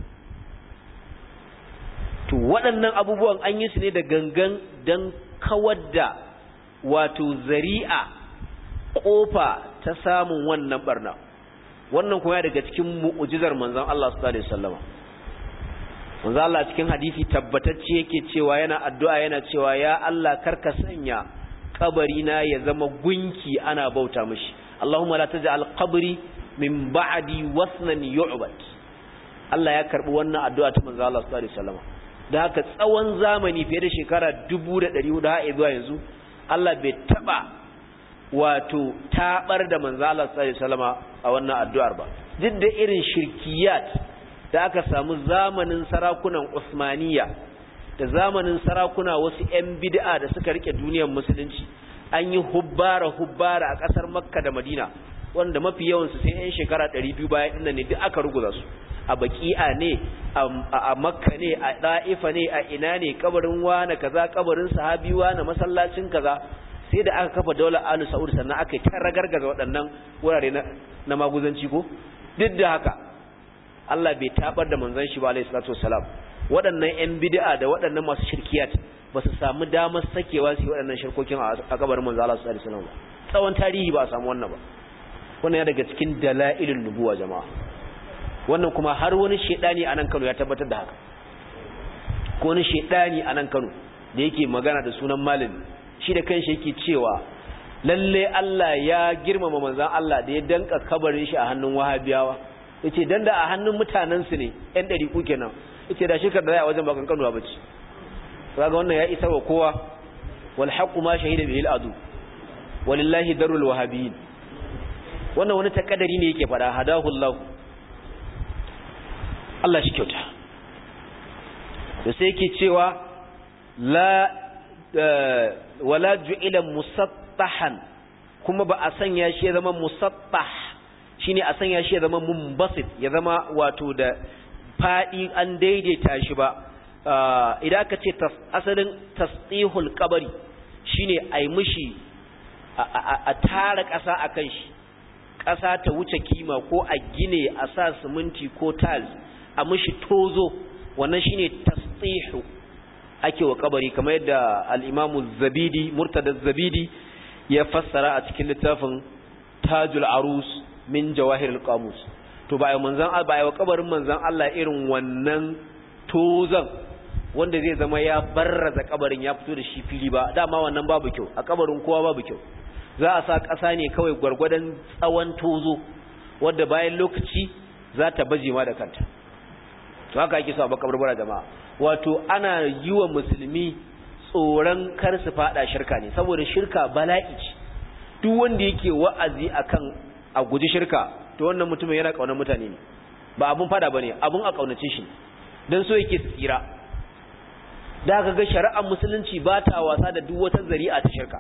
to waɗannan abubuwan an yi su ne da gangan dan kawar da wato zari'a kofa ta samun wannan barna wannan kuma daga cikin mu'ujizar manzon Allah sallallahu alaihi wasallam manzo Allah cikin hadisi tabbatacce yake cewa yana addu'a yana cewa ya Allah karka sanya kabari na ya zama gunki ana bauta mishi Allahumma la taj'al qabri min ba'di wasnan yu'bad Allah ya karbi wannan addu'a ta manzo Allah sallallahu alaihi wasallam da haka tsawon zamani fiye da shekara 1400 har zuwa yanzu Allah bai taba wato tabar da manzo Allah sallallahu alaihi wasallam a wannan addu'ar ba duk da irin shirkiyat da aka samu zamanin sarakunan Usmaniya da zamanin sarakuna wasu 'yan bid'a da suka rike duniyar musulunci an yi hubbara hubbara a ƙasar Makka da Madina wanda mafi yawansu sai 'yan shekara 200 bayan dinnan ne duk aka ruguza su a baki'a ne a Makka ne a Da'ifa ne a ina ne kabarin wani kaza kabarin sahabi wani masallacin kaza sai da aka kafa daular Alu Saud sannan aka yi ta ragargaza waɗannan wurare na maguzanci ko duk da haka Allah bai tabar da manzon shi ba alayhi salatu wassalam waɗannan ƴan bid'a da waɗannan masu shirkiyat ba su samu damar sakewa su yi waɗannan shirkokin a kabarin manzon Allah sallallahu alaihi wasallam tsawon tarihi ba a samu wannan ba wannan ya daga cikin dalailin nubuwa jama'a wannan kuma har wani shedani a nan Kano ya tabbatar da haka ko wani shedani a nan Kano da yake magana da sunan malami shi da kanshi yake cewa lalle Allah ya girmama manzon Allah da ya danka kabarin shi a hannun wahabiyawa yace dan da a hannun mutanen su ne ɗan ɗari ku kenan yace da shirkar da ya wajen bakan kanuwa bace kaga wannan ya isa wa kowa wal haqqu ma shahida bihi al adu walillahi darul wahabiyin wannan wani takaddari ne yake fada hadahu Allah Allah shi kyauta da sai yake cewa la wala ju'ila musattahan kuma ba a sanya shi ya zama musattah shine a sanya shi ya zama mumbasit ya zama wato da fadi an daidaita shi ba idan aka ce asalin tasdihul qabri shine ai mishi a tara ƙasa akan shi ƙasa ta wuce kima ko a gine a sa siminti ko tiles a mishi tozo wannan shine tasdihu ake wa kabari kamar yadda al-Imam zabidi Murtada zabidi ya fassara a cikin littafin Tajul Arus min Jawahir al-Qamus to ba manzon ba wa kabarin manzon Allah irin wannan tozan wanda zai zama ya barraza kabarin ya fito da shi fili ba dama wannan babu kyau a kabarin kowa babu kyau za a sa ƙasa ne kawai gwargwadon tsawon tozo wadda bayan lokaci za ta baje ma da kanta to haka ake so a bakabarbara jama'a wato ana yi wa musulmi tsoron kar su fada shirka ne saboda shirka bala'i ce duk wanda yake wa'azi akan a guji shirka to wannan mutumin yana kaunar mutane ne ba abun fada bane abun a kaunace shi dan so yake tsira da aka ga shari'ar musulunci ba ta wasa da duk wata zari'a ta shirka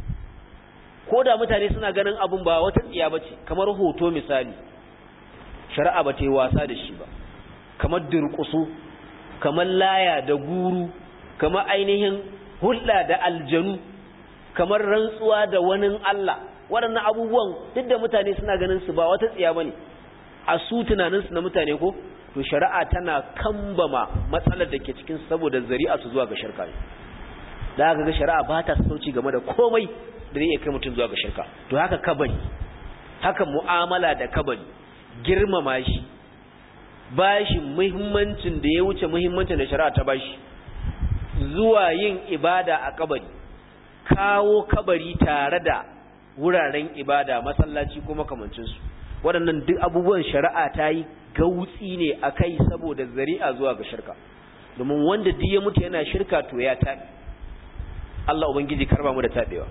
ko da mutane suna ganin abun ba wata tsiya bace kamar hoto misali shari'a ba ta yi wasa da shi ba kamar durƙusu kamar laya da guru kamar ainihin hulɗa da aljanu kamar rantsuwa da wani Allah waɗannan abubuwan duk da mutane suna ganin su ba wata tsiya bane a su tunaninsu na mutane ko to shari'a tana kambama matsalar da ke cikin saboda zari'a su zuwa ga shirka ne da aka ga shari'a ba ta sauci game da komai da zai iya kai mutum zuwa ga shirka to haka kabari haka mu'amala da kabari girmama shi bashi muhimmancin da ya wuce muhimmancin da shari'a ta bashi zuwa yin ibada a kabari kawo kabari tare da wuraren ibada masallaci ko makamancinsu waɗannan duk abubuwan shari'a ta yi gautsi ne a kai saboda zari'a zuwa ga shirka domin wanda duk ya mutu yana shirka to ya taɓi Allah ubangiji karba mu da taɓewa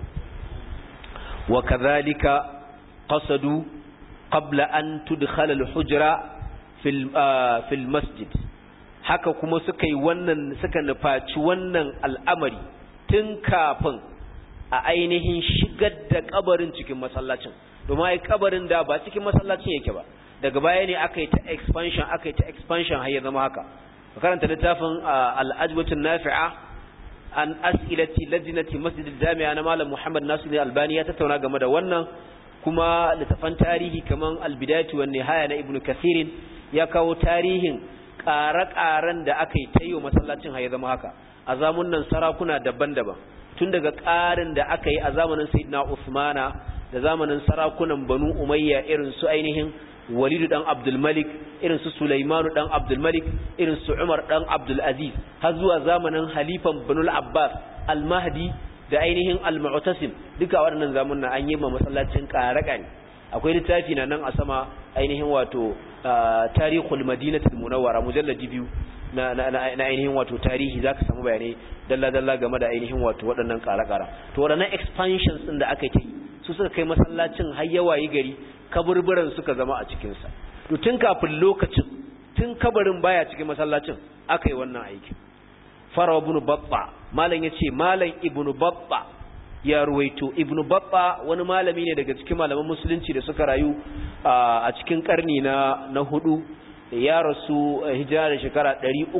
wa kadhalika qasadu qabla an tudkhala al-hujra fil fil masjid haka kuma suka yi wannan suka nufaci wannan al'amari tun kafin a ainihin shigar da kabarin cikin masallacin domin ai kabarin da ba cikin masallacin yake ba daga baya ne aka yi ta expansion aka yi ta expansion har ya zama haka karanta littafin al-ajwatun nafi'a an as'ilati lajnati masjid al-jami'a na malam Muhammad Nasir al-Albani ya tattauna game da wannan kuma littafan tarihi kaman al-bidayatu wan nihaya na Ibn Kathir ya kawo tarihin ƙare-ƙaren da aka yi ta yi wa masallacin har ya zama haka a zamunan sarakuna daban-daban tun daga ƙarin da aka yi a zamanin Sayyidina Usmana da zamanin sarakunan Banu Umayya irin su ainihin Walidu dan Abdul Malik irin su Sulaimanu dan Abdul Malik irin su Umar dan Abdul Aziz har zuwa zamanin Halifan Banu Abbas Al-Mahdi da ainihin Al-Mu'tasim duka waɗannan zamanin an yi ma masallacin ƙare-ƙare akwai littafi na nan a sama ainihin wato tarihul madinatul munawwara mujalladi biyu na na ainihin wato tarihi zaka samu bayanai dalla dalla game da ainihin wato waɗannan ƙara-ƙara to waɗannan expansions din da aka yi su suka kai masallacin har yawayi gari kaburburan suka zama a cikin sa to tun kafin lokacin tun kabarin baya cikin masallacin aka yi wannan aiki farawa ibn babba malam yace malam ibn babba ya ruwaito ibn babba wani malami ne daga cikin malaman musulunci da suka rayu a cikin karni na na hudu ya rasu hijira da shekara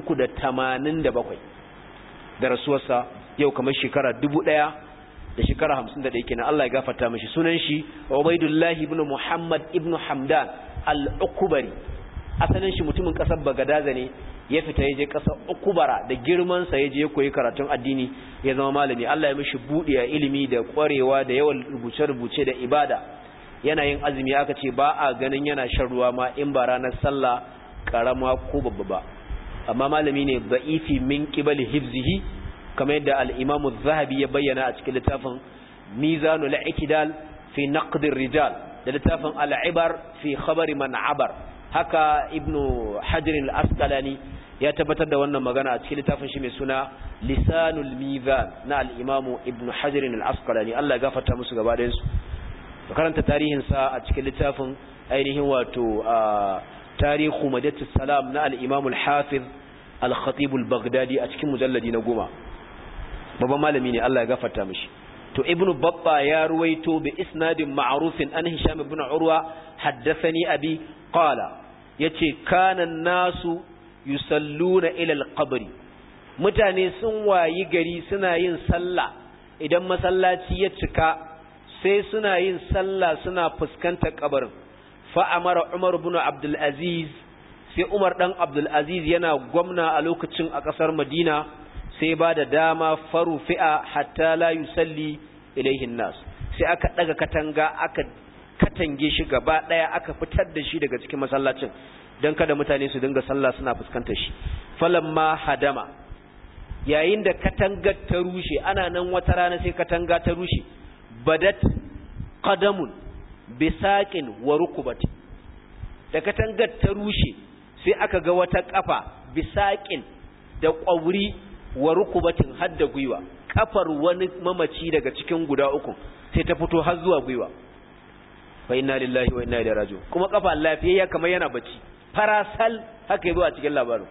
387 da rasuwarsa yau kamar shekara 1000 da shekara 51 kenan Allah ya gafarta mishi sunan shi Ubaidullah ibn Muhammad ibn Hamdan al-Ukbari asalin shi mutumin kasar Bagadaza ne ya fita ya je ƙasar ukubara da girmansa ya je ya koyi karatun addini ya zama malami Allah ya mishi buɗe a ilimi da ƙwarewa da yawan rubuce-rubuce da ibada yana yin azumi aka ce ba a ganin yana shan ruwa ma in ba ranar sallah karama ko babba ba amma malami ne da'ifi min qibali hifzihi kamar yadda al-Imam zahabi ya bayyana a cikin littafin Mizanul I'tidal fi Naqd rijal da littafin Al-Ibar fi Khabar man abar haka ibnu hajar al-asqalani ya tabbatar da wannan magana a cikin littafin shi mai suna lisanul mizan na al-imamu ibnu hajar al-asqalani Allah ya gafarta musu gaba ɗayan su karanta tarihin sa a cikin littafin ainihin wato tarihu madatus salam na al-imamu al-hafiz al-khatib al-baghdadi a cikin mujalladi na goma babban malami ne Allah ya gafarta mishi to ibn babba ya ruwaito bi isnadin ma'rufin an hisham ibn urwa haddathani abi qala yace kana nasu yusalluna ila al-qabri mutane sun wayi gari suna yin sallah idan masallaci ya cika sai suna yin sallah suna fuskantar kabarin fa amara umar ibn abdul aziz sai umar dan abdul aziz yana gwamna a lokacin a kasar madina sai ba da dama faru fi'a hatta la yusalli ilaihin nas sai aka daga katanga aka katange shi gaba daya aka fitar da shi daga cikin masallacin dan kada mutane su dinga sallah suna fuskantar shi falamma hadama yayin da katangar ta rushe ana nan wata rana sai katanga ta rushe badat qadamun bisaqin wa rukubati da katangar ta rushe sai aka ga wata kafa bisaqin da ƙwauri wa rukubatin hadda gwiwa kafar wani mamaci daga cikin guda uku sai ta fito har zuwa gwiwa fa inna lillahi wa inna ilaihi raji'un kuma kafa lafiyayya kamar yana bacci farasal haka yazo a cikin labarin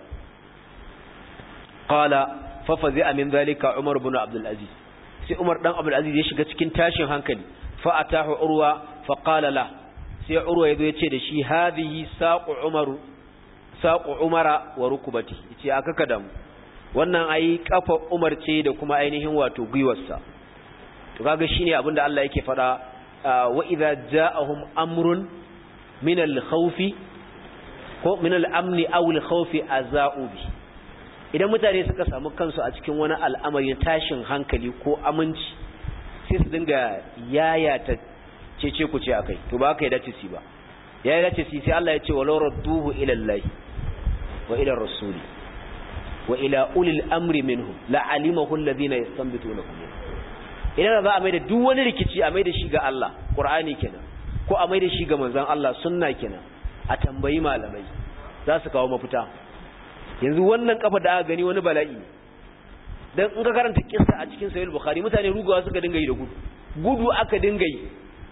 qala fa fazi'a min zalika umar ibn abdul aziz sai umar dan abdul aziz ya shiga cikin tashin hankali fa atahu urwa fa qala la sai urwa yazo ya ce da shi hadhihi saqu umaru saqu umara wa rukubati yace aka kadamu wannan ayi kafa Umar ce da kuma ainihin wato gwiwarsa to kaga shine abinda Allah yake fada wa idza ja'ahum amrun min al-khawf ko min al-amn aw al-khawf aza'u bi idan mutane suka samu kansu a cikin wani al'amari tashin hankali ko aminci sai su dinga yayata cece ku ce akai to ba ka yi dace si ba ya dace si sai Allah ya ce walau radduhu ila Allah wa ila rasuli wa ila ulil amri minhum la alimahu alladhina yastanbitunahu idan za a mai da duk wani rikici a mai da shi ga Allah qur'ani kenan ko a mai da shi ga manzon Allah sunna kenan a tambayi malamai za su kawo mafita yanzu wannan kafa da aka gani wani bala'i dan in ka karanta kissa a cikin sahih bukhari mutane rugawa suka dinga yi da gudu gudu aka dinga yi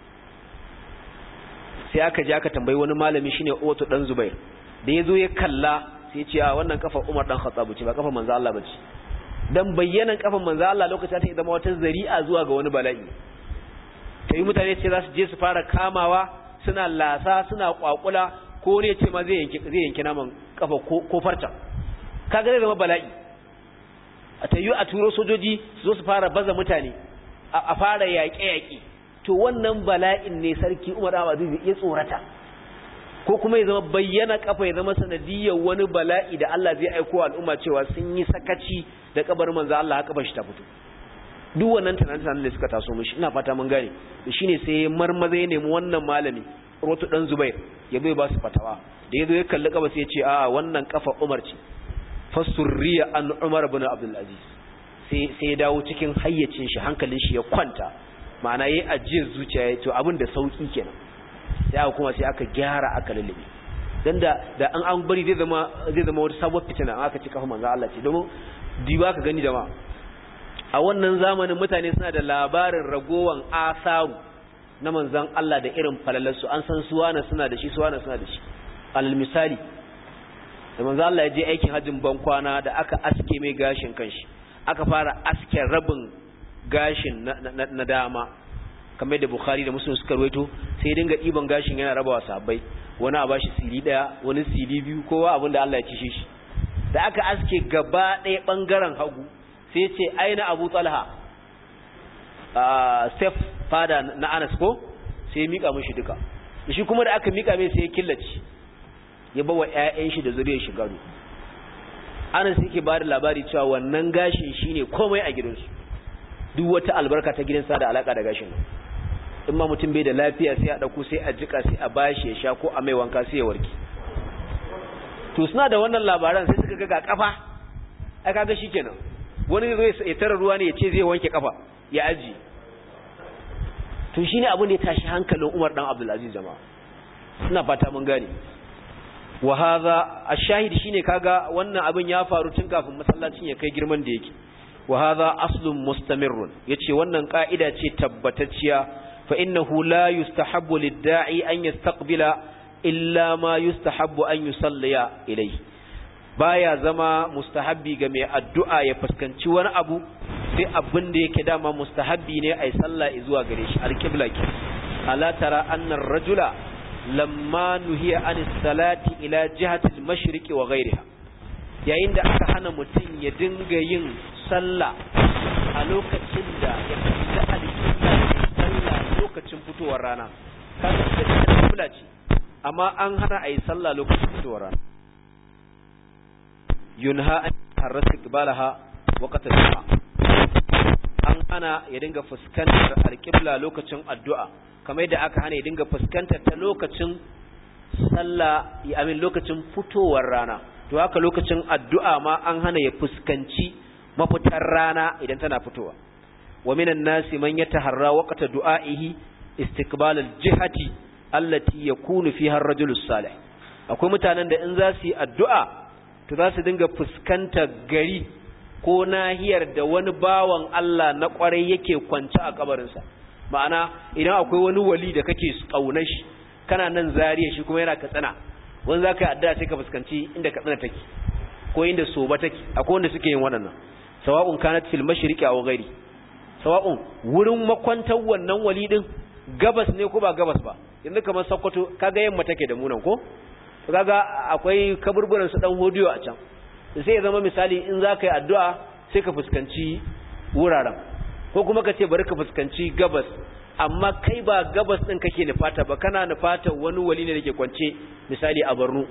sai aka je aka tambayi wani malami shine Uwatu dan Zubair da yazo ya kalla sai ce a wannan kafa Umar dan Khattab ce ba kafa manzo Allah bace dan bayyanan kafan manzo Allah lokacin ta zama wata zari'a zuwa ga wani bala'i tayi mutane ce za su je su fara kamawa suna lasa suna kwakula ko ne ce ma zai yanki zai yanki naman kafa ko ko farta kaga zai zama bala'i a tayi a turo sojoji su zo su fara baza mutane a fara yaƙe-yaƙe to wannan bala'in ne sarki Umar Aziz ya tsorata ko kuma ya zama bayyana kafa ya zama sanadiyar wani bala'i da Allah zai aiko al'umma cewa sun yi sakaci da kabarin manzo Allah haka ba shi ta fito duk wannan tunanin da suka taso mishi ina fata mun gane to shine sai marmaza ya nemi wannan malami Rotu dan Zubair ya bai ba su fatawa da yazo ya kalli kafa sai ya ce a'a wannan kafa Umar ce fasurriya an Umar ibn Abdul Aziz sai sai ya dawo cikin hayyacin shi hankalin shi ya kwanta ma'ana yayi ajiyar zuciya to abin da sauki kenan sai aka kuma sai aka gyara aka lullube dan da da an an bari zai zama zai zama wata sabuwar fitina aka ci kafa manzo Allah ce domin diba ka gani jama'a a wannan zamanin mutane suna da labarin ragowan asaru na manzon Allah da irin falalarsu an san suwana suna da shi suwana suna da shi alal misali da manzo Allah ya je aikin hajjin ban kwana da aka aske mai gashin kanshi aka fara aske rabin gashin na dama kamar da Bukhari da Muslim suka rawaito sai dinga diban gashin yana rabawa sahabbai wani a bashi sili daya wani sili biyu kowa abinda Allah ya ci shi da aka aske gaba ɗaya bangaren hagu sai ce aina Abu Talha a step fada na Anas ko sai mika mishi duka shi kuma da aka mika mai sai ya killace ya bawa ƴaƴan shi da zuriyar shi gado Anas yake ba da labari cewa wannan gashin shine komai a gidansu duk wata albarka ta gidansa da alaka da gashin in ma mutum bai da lafiya sai a dauko sai a jika sai a bashi ya sha ko a mai wanka sai ya warke to suna da wannan labaran sai suka ga ga kafa ai kaga shikenan wani zai ya tara ruwa ne ya ce zai wanke kafa ya aji to shine abin da ya tashi hankalin Umar dan Abdul Aziz jama'a ina fata mun gane wa hadha ash-shahid shine kaga wannan abin ya faru tun kafin masallacin ya kai girman da yake wa hadha aslun mustamirrun yace wannan ka'ida ce tabbatacciya fa innahu la yustahabbu lid-da'i an yastaqbila illa ma yustahabbu an yusalliya ilayhi baya zama mustahabbi ga mai addu'a ya fuskanci wani abu sai abin da yake dama mustahabbi ne ai sallah zuwa gare shi alqibla ke ala tara anna rajula lamma nuhiya anis salati ila jihati al-mashriqi wa ghayriha yayin da aka hana mutum ya dinga yin sallah a lokacin da ya kalli alƙibla sallah lokacin fitowar rana kaga da alƙibla ce amma an hana a yi sallah lokacin fitowar rana yunha an harrasa qibalaha waqta du'a an hana ya dinga fuskantar alƙibla lokacin addu'a kamar yadda aka hana ya dinga fuskantar ta lokacin sallah ya amin lokacin fitowar rana to haka lokacin addu'a ma an hana ya fuskanci mafitar rana idan tana fitowa wa minan nasi man yataharra waqta du'a'ihi istiqbal al-jihati allati yakunu fiha ar-rajulu salih akwai mutanen da in za su yi addu'a to za su dinga fuskantar gari ko nahiyar da wani bawan Allah na kwarai yake kwance a kabarinsa ma'ana idan akwai wani wali da kake kaunar shi kana nan zariya shi kuma yana katsina wani za ka yi addu'a sai ka fuskanci inda katsina take ko inda soba take akwai wanda suke yin waɗannan sawa'un kanat fil mashriqi aw ghairi sawa'un wurin makwantar wannan wali din gabas ne ko ba gabas ba yanzu kamar Sokoto kaga yamma take da munan ko to kaga akwai kaburburan su dan hodiyo a can sai ya zama misali in za ka yi addu'a sai ka fuskanci wuraren ko kuma ka ce bari ka fuskanci gabas amma kai ba gabas din kake nufata ba kana nufata wani wali ne dake kwance misali a Borno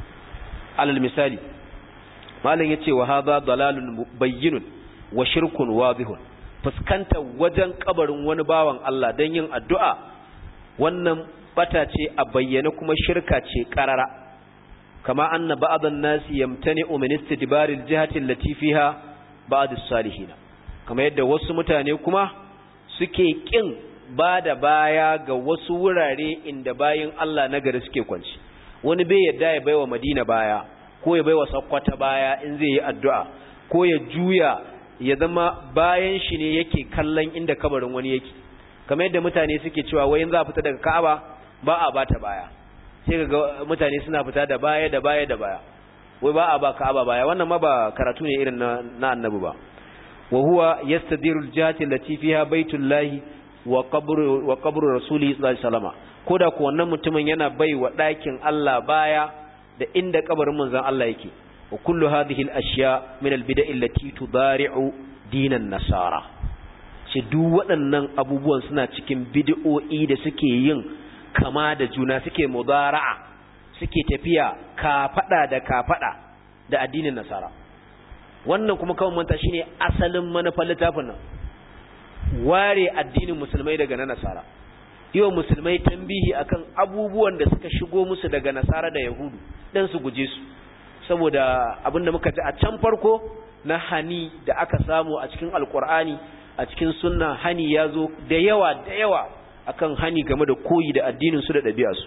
alal misali malam yace wa hadha dalalun bayyinun wa shirkun wadihun fuskanta wajen kabarin wani bawan Allah dan yin addu'a wannan bata ce a bayyane kuma shirka ce karara kama anna ba'dhan nasi yamtani'u min istidbaril jihati allati fiha ba'd as-salihin kama yadda wasu mutane kuma suke kin ba da baya ga wasu wurare inda bayin Allah na gari suke kwanci wani bai yadda ya baiwa Madina baya ko ya baiwa Sokoto baya in zai yi addu'a ko ya juya ya zama bayan shi ne yake kallon inda kabarin wani yake kamar yadda mutane suke cewa wayin za a fita daga Ka'aba ba a bata baya sai ga mutane suna fita da baya da baya da baya wai ba a ba Ka'aba baya wannan ma ba karatu ne irin na, na annabi ba wa huwa yastadiru al-jihati allati fiha baitullahi wa qabru wa qabru rasuli sallallahu alaihi wasallam koda ko wannan mutumin yana bai wa ɗakin Allah baya da inda kabarin manzon Allah yake wa kullu hadhihi al-ashya min al-bida'i allati tudari'u dinan nasara shi duk waɗannan abubuwan suna cikin bid'o'i da suke yin kama da juna suke mudara'a suke tafiya kafada da kafada da addinin nasara wannan kuma kawai manta shine asalin manufar littafin nan ware addinin musulmai daga na nasara yau musulmai tambihi akan abubuwan da suka shigo musu daga nasara da yahudu dan su guje su saboda abinda muka ji a can farko na hani da aka samu a cikin alkur'ani a cikin sunna hani ya zo da yawa da yawa akan hani game da koyi da addinin su da ɗabi'arsu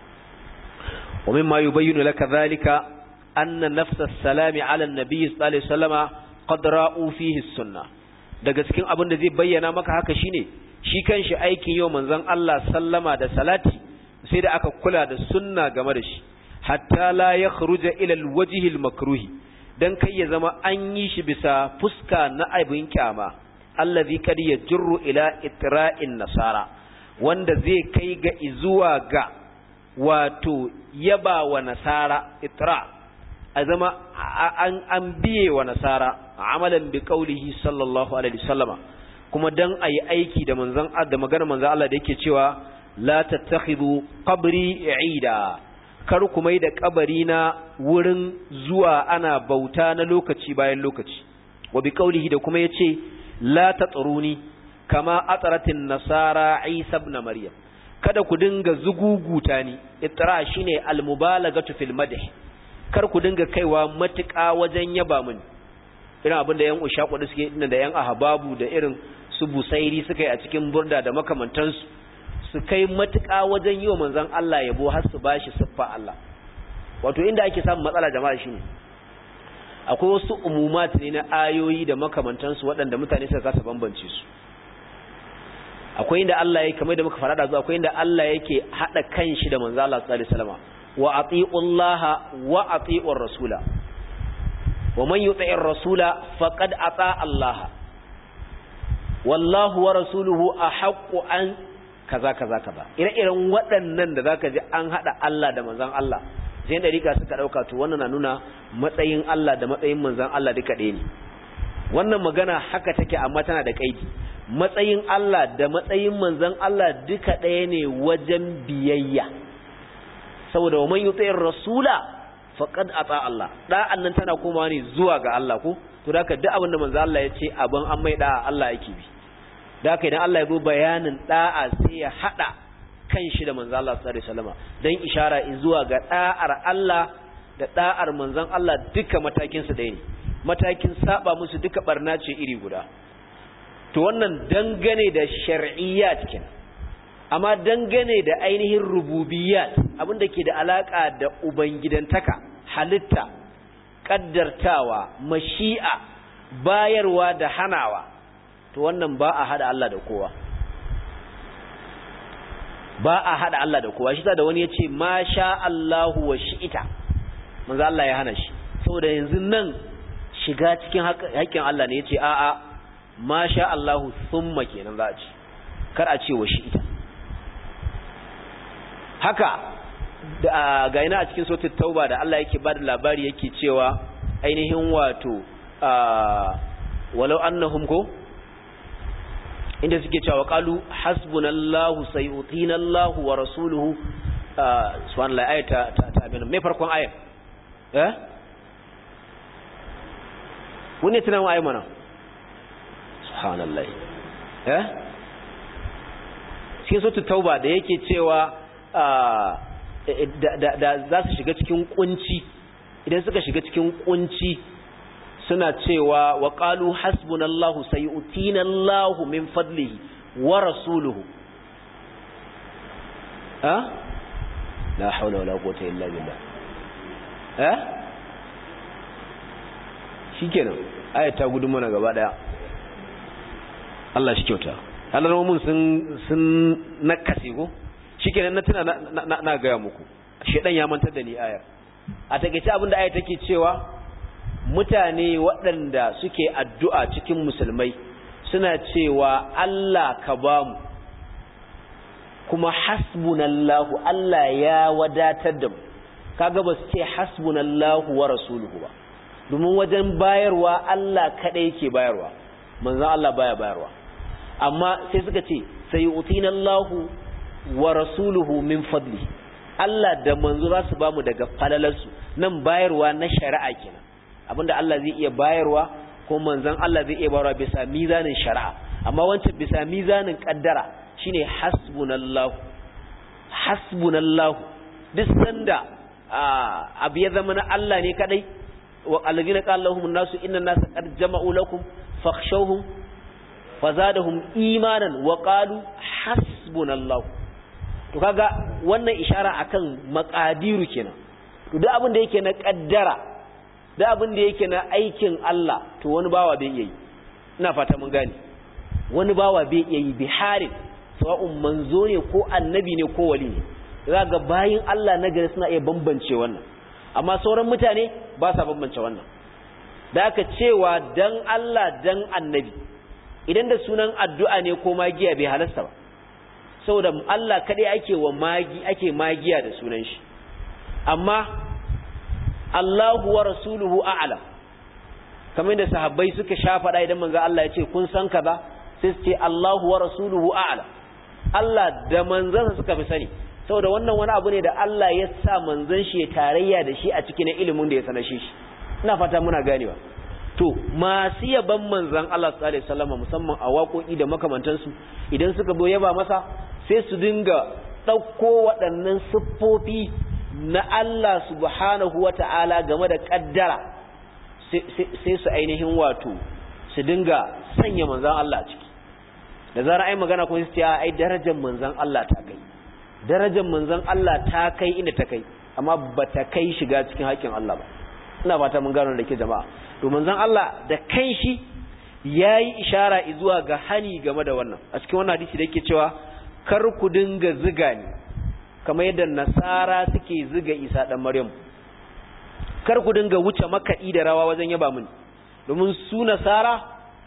wa mimma yubayyinu laka dhalika anna nafsa as-salami ala an-nabi sallallahu alaihi wasallama qad ra'u fihi as-sunnah daga cikin abin da zai bayyana maka haka shine shi kanshi aikin yau manzon Allah sallama da salati sai da aka kula da sunna game da shi hatta la yakhruja ila al-wajhi al-makruhi dan kai ya zama an yi shi bisa fuska na aibin kyama allazi kad yajru ila itra'in nasara wanda zai kai ga izuwa ga wato yaba wa nasara itra a zama an an biye wa nasara amalan bi qaulihi sallallahu alaihi wasallama kuma dan ayi aiki da manzon da maganar manzon Allah da yake cewa la tattakhidu qabri ida kar ku mai da kabari na wurin zuwa ana bauta na lokaci bayan lokaci wa bi qaulihi da kuma yace la tatruni kama atsaratin nasara Isa ibn Maryam kada ku dinga zuguguta ni itra shine almubalagatu fil madh kar ku dinga kaiwa matuƙa wajen yaba mini irin abin da yan ushaku da suke da yan ahbabu da irin su busairi suka yi a cikin burda da makamantansu su kai matuƙa wajen yi wa manzon Allah yabo har su bashi siffa Allah wato inda ake samun matsala jama'a shine akwai wasu umumat ne na ayoyi da makamantansu waɗanda mutane suka kasa bambance su akwai inda Allah yake kamar da muka fara da zuwa akwai inda Allah yake hada kanshi da manzo Allah sallallahu alaihi wasallam wa atiullaha wa atiur rasula wa man yuti'ir rasula faqad ata Allah wallahu wa rasuluhu ahaqqu an kaza kaza kaza ire-iren waɗannan da zaka ji an hada Allah da manzon Allah sai dariƙa suka dauka to wannan na nuna matsayin Allah da matsayin manzon Allah duka ɗaya ne wannan magana haka take amma tana da kaidi matsayin Allah da matsayin manzon Allah duka ɗaya ne wajen biyayya saboda man yuti'ir rasula faqad ata Allah da'an nan tana komawa ne zuwa ga Allah ko to da duk abin da manzon Allah ya ce abin an mai da'a Allah yake bi da haka idan Allah ya zo bayanin da'a sai ya hada kan shi da manzon Allah sallallahu alaihi wasallam dan ishara zuwa ga da'ar Allah da da'ar manzon Allah duka matakin su ɗaya ne matakin saba musu duka barna ce iri guda to wannan dangane da shar'iyyat kin amma dangane da ainihin rububiyat abinda ke da alaka da ubangidantaka halitta kaddartawa mashi'a bayarwa da hanawa to wannan ba a hada Allah da kowa ba a hada Allah da kowa shi da wani yace ma sha Allahu wa shi'ita manzo Allah ya hana shi saboda yanzu nan shiga cikin haƙƙin Allah ne yace a'a ma sha Allahu thumma kenan za a ce kar a ce wa shi ita haka ga ina a cikin sautin tauba da Allah yake bada labari yake cewa ainihin wato walau annahum ko inda suke cewa qalu hasbunallahu sayutina Allahu wa rasuluhu subhanallahi ayata ta ta abin me farkon ayat eh wani tunan ayi mana subhanallah eh cikin sautu tauba da yake cewa da za su shiga cikin kunci idan suka shiga cikin kunci suna cewa wa qalu hasbunallahu sayu'tina Allahu min fadlihi wa rasuluhu ha la hawla wala quwwata illa billah eh shikenan ayat ta gudu mana gaba daya Allah shi kyauta alarmomin sun sun nakase ko shikenan na tuna na na ga muku shedan ya mantar da ni ayar a takeice abinda ayar take cewa mutane waɗanda suke addu'a cikin musulmai suna cewa Allah ka bamu kuma hasbunallahu Allah ya wadatar da mu kaga ba su ce hasbunallahu wa rasuluhu ba domin wajen bayarwa Allah kadai yake bayarwa manzon Allah baya bayarwa amma sai suka ce sai utina Allahu wa rasuluhu min fadli Allah da manzo za su bamu daga falalarsu nan bayarwa na shari'a kenan abinda Allah zai iya bayarwa ko manzon Allah zai iya bayarwa bisa mizanin shari'a amma wancan bisa mizanin kaddara shine hasbunallahu hasbunallahu duk sanda abu ya zama na Allah ne kadai wa alladhina qala lahum an-nasu inna an-nasa qad jama'u lakum fakhshawhum fazadahum imanan wa qalu hasbunallahu to kaga wannan ishara akan maqadiru kenan to duk abin da yake na kaddara duk abin da yake na aikin Allah to wani bawa bai yi ina fata mun gane wani bawa bai yi biharin sawa'un manzo ne ko annabi ne ko wali ne kaga bayin Allah na gari suna iya bambance wannan amma sauran mutane ba sa bambance wannan da aka cewa dan Allah dan annabi idan da sunan addu'a ne ko magiya bai halasta ba saboda Allah kaɗai ake wa magi ake magiya da sunan shi amma Allahu wa rasuluhu a'lam kamar da sahabbai suka shafaɗa idan manzo Allah ya ce kun san kaza sai su ce Allahu wa rasuluhu a'lam Allah da manzansa suka fi sani saboda wannan wani abu ne da Allah ya sa manzon shi ya tarayya da shi a cikin ilimin da ya sanar shi ina fata muna ganewa to masu yaban manzan Allah sallallahu alaihi wasallam musamman a waƙoƙi da makamantansu idan suka zo yaba masa sai su dinga ɗauko waɗannan siffofi na Allah subhanahu wata'ala game da ƙaddara sai su ainihin wato su dinga sanya manzan Allah ciki da zara ai magana ko su ce ai darajar manzan Allah ta kai darajar manzan Allah ta kai inda ta kai amma ba ta kai shiga cikin haƙƙin Allah ba ina fata mun gano da ke jama'a to manzon Allah da kanshi yayi ishara zuwa ga hani game da wannan a cikin wannan hadisi da yake cewa kar ku dinga ziga ni kamar yadda nasara suke ziga Isa dan Maryam kar ku dinga wuce makaɗi da rawa wajen yaba mini domin su nasara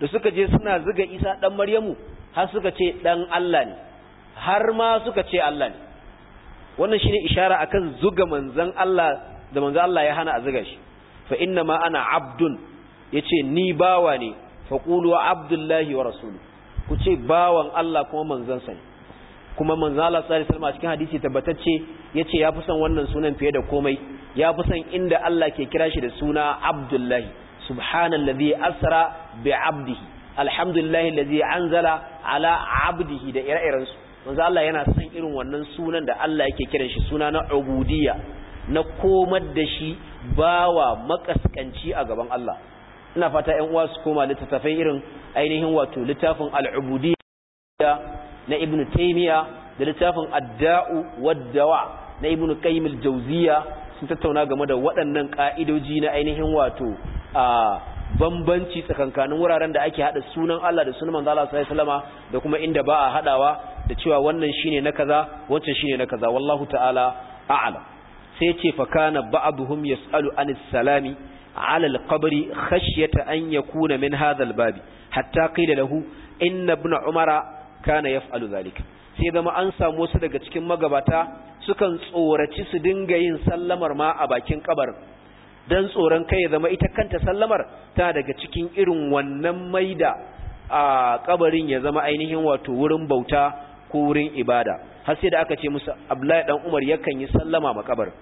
da suka je suna zuga Isa dan Maryamu har suka ce dan Allah ne har ma suka ce Allah ne wannan shine ishara akan zuga manzon Allah da manzon Allah ya hana a zuga shi fa inna ma ana abdun yace ni bawa ne fa qulu abdullahi wa rasuluhu ku ce bawan Allah kuma manzon sa ne kuma manzon Allah sallallahu alaihi wasallam a cikin hadisi tabbatacce yace ya fi son wannan sunan fiye da komai ya fi son inda Allah ke kira shi da suna abdullahi subhanallazi asra bi abdihi alhamdulillahi allazi anzala ala abdihi da ire-irensu manzo Allah yana son irin wannan sunan da Allah yake kiran shi suna na ubudiyya na komar da shi bawa makaskanci a gaban Allah ina fata ƴan uwa su koma littattafai irin ainihin wato littafin al-ubudiyya na Ibn Taymiyyah da littafin Ad-Da'u wad-Dawa na Ibn Qayyim al-Jawziyya sun tattauna game da waɗannan ka'idoji na ainihin wato a bambanci tsakankanin wuraren da ake hada sunan Allah da sunan manzo Allah sallallahu alaihi wasallama da kuma inda ba a hadawa da cewa wannan shine na kaza wancan shine na kaza wallahu ta'ala a'lam sai ce fa kana ba'dhum yas'alu anis salami ala al-qabri khashyata an yakuna min hadha al-bab hatta qila lahu inna ibn umara kana yaf'alu zalika sai zama an samu wasu daga cikin magabata sukan tsoraci su dinga yin sallamar ma a bakin kabarin dan tsoron kai ya zama ita kanta sallamar ta daga cikin irin wannan maida a kabarin ya zama ainihin wato wurin bauta ko wurin ibada har sai da aka ce musu Abdullahi dan Umar yakan yi sallama ma kabar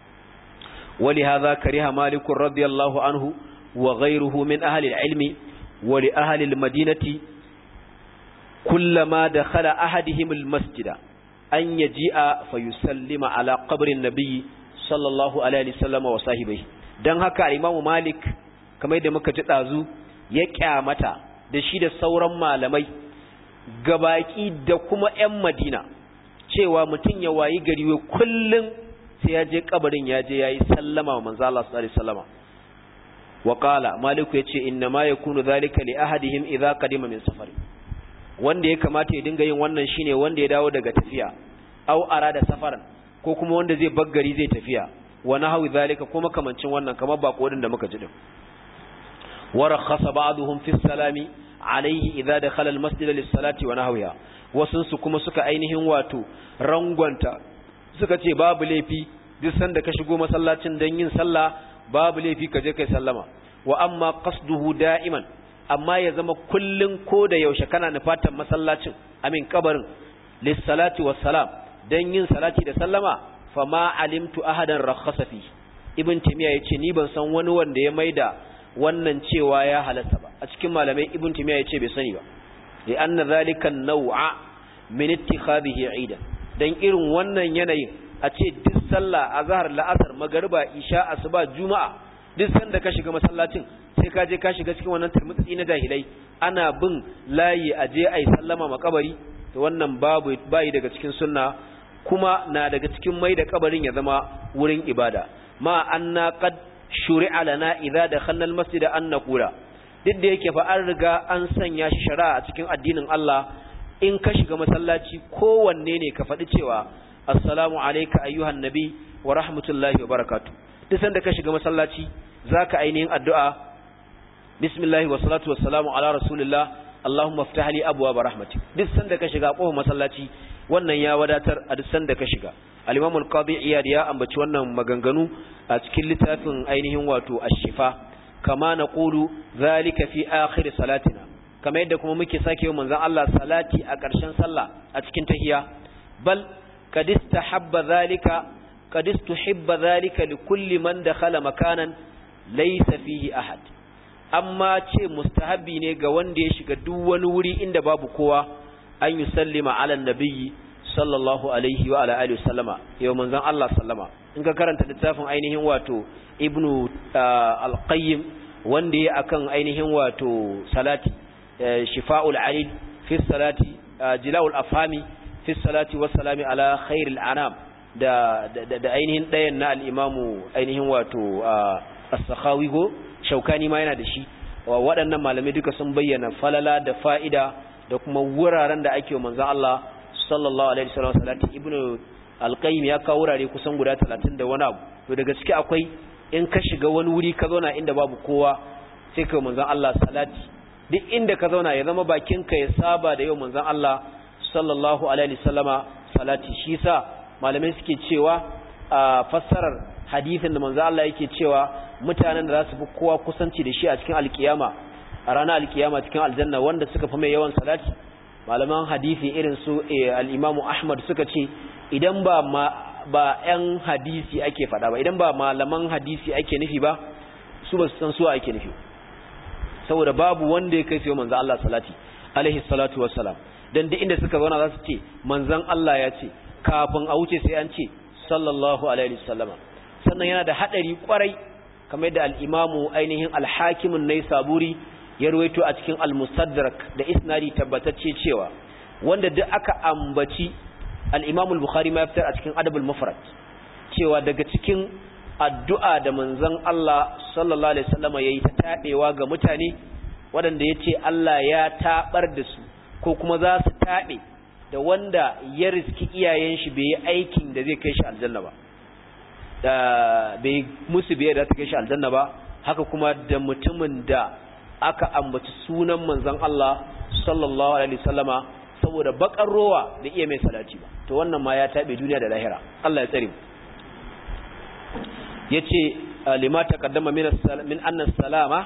wali hadha kariha malik radiyallahu anhu wa ghayruhu min ahli al-ilmi wa li ahli al-madinati kullama dakhala ahadihim al-masjida an yaji'a fayusallima ala qabri an-nabi sallallahu alaihi wasallam wa sahibihi dan haka Imam Malik kamar yadda muka ji dazu ya kyamata da shi da sauran malamai gabaki da kuma 'yan madina cewa mutum ya wayi gari wai kullum sai ya je kabarin ya je ya yi sallama wa manzo Allah sallallahu alaihi wasallam wa qala maliku yace inna ma yakunu zalika li ahadihim idza qadima min safari wanda ya kamata ya dinga yin wannan shine wanda ya dawo daga tafiya aw arada safaran ko kuma wanda zai baggari zai tafiya wa nahwi zalika kuma kamancin wannan kamar bako da muka ji din wa rakhasa ba'dhum fi salami alaihi idza dakhala almasjid lis-salati wa nahwiha wasun su kuma suka ainihin wato rangwanta suka ce babu laifi duk sanda ka shigo masallacin dan yin sallah babu laifi ka je kai sallama wa amma qasduhu da'iman amma ya zama kullun ko da yaushe kana nufatan masallacin amin kabarin lis-salati was-salam dan yin salati da sallama fama alimtu ahadan rakhasa fi ibn timiya yace ni ban san wani wanda ya maida wannan cewa ya halatta ba a cikin malamai ibn timiya yace bai sani ba li anna zalika an-naw'a min ittikhadhihi 'ida dan irin wannan yanayin a ce duk sallah azhar la'asar magriba isha asuba juma'a duk sanda ka shiga masallacin sai ka je ka shiga cikin wannan turmutsi na jahilai ana bin layi a je ai sallama makabari to wannan babu bai daga cikin sunna kuma na daga cikin mai da kabarin ya zama wurin ibada ma anna qad shuri'a lana idza dakhalna almasjid an naqula duk da yake fa an riga an sanya shi shari'a a cikin addinin Allah in ka shiga masallaci kowanne ne ka faɗi cewa assalamu alayka ayyuhan nabi wa rahmatullahi wa barakatuh duk sanda ka shiga masallaci zaka ainihin addu'a bismillah wa salatu wassalamu ala rasulillah allahumma iftah li abwaab rahmatik duk sanda ka shiga kofar masallaci wannan ya wadatar a duk sanda ka shiga al-imam al-qadi iyad ya ambaci wannan maganganu a cikin littafin ainihin wato ash-shifa kama naqulu zalika fi akhir salatina kama yadda kuma muke sake yi manzon Allah salati a ƙarshen sallah a cikin tahiyya bal qad istahabba zalika qad istuhibba zalika li kulli man dakhala makanan laysa fihi ahad amma ce mustahabi ne ga wanda ya shiga duk wani wuri inda babu kowa an yusallima ala nabiyyi sallallahu alaihi wa ala alihi wasallama yau manzon Allah sallama in ka karanta littafin ainihin wato ibnu al-qayyim wanda ya akan ainihin wato salati shifa'ul alil fi salati jila'ul afhami fi salati wa salami ala khairil anam da da ainihin dayan na al-imamu ainihin wato as-sakhawi go shaukani ma yana da shi waɗannan malamai duka sun bayyana falala da fa'ida da kuma wuraren da ake wa manzon Allah sallallahu alaihi wasallam salati ibnu al-qayyim ya kawo wurare kusan guda 30 da wani abu to daga ciki akwai in ka shiga wani wuri ka zauna inda babu kowa sai ka manzon Allah salati duk inda ka zauna ya zama bakinka ya saba da yau manzon Allah sallallahu alaihi wasallama salati shi sa malamai suke cewa a fassarar hadisin da manzon Allah yake cewa mutanen da za su fi kowa kusanci da shi a cikin alkiyama a ranar alkiyama cikin aljanna wanda suka fi mai yawan salati malaman hadisi irin su al-Imam Ahmad suka ce idan ba ba ƴan hadisi ake faɗa ba idan ba malaman hadisi ake nufi ba su ba su san su ake nufi saboda babu wanda ya kai sai manzo Allah salati alaihi salatu wassalam dan duk inda suka zauna za su ce manzon Allah ya ce kafin a wuce sai an ce sallallahu alaihi wasallama sannan yana da hadari kwarai kamar yadda al-imamu ainihin al-hakim an-naisaburi ya ruwaito a cikin al-mustadrak da isnadi tabbatacce cewa wanda duk aka ambaci al-imamu al-bukhari ma ya fitar a cikin adabul mufrad cewa daga cikin addu'a da manzon Allah sallallahu alaihi wasallam yayi ta tabewa ga mutane waɗanda yace Allah ya tabar da su ko kuma za su tabe da wanda ya riski iyayen shi bai yi aikin da zai kai shi aljanna ba da bai musu bai da ta kai shi aljanna ba haka kuma da mutumin da aka ambaci sunan manzon Allah sallallahu alaihi wasallama saboda bakar rowa da iya mai salati ba to wannan ma ya tabe duniya da lahira Allah ya tsare mu yace lima taqaddama min min anna salama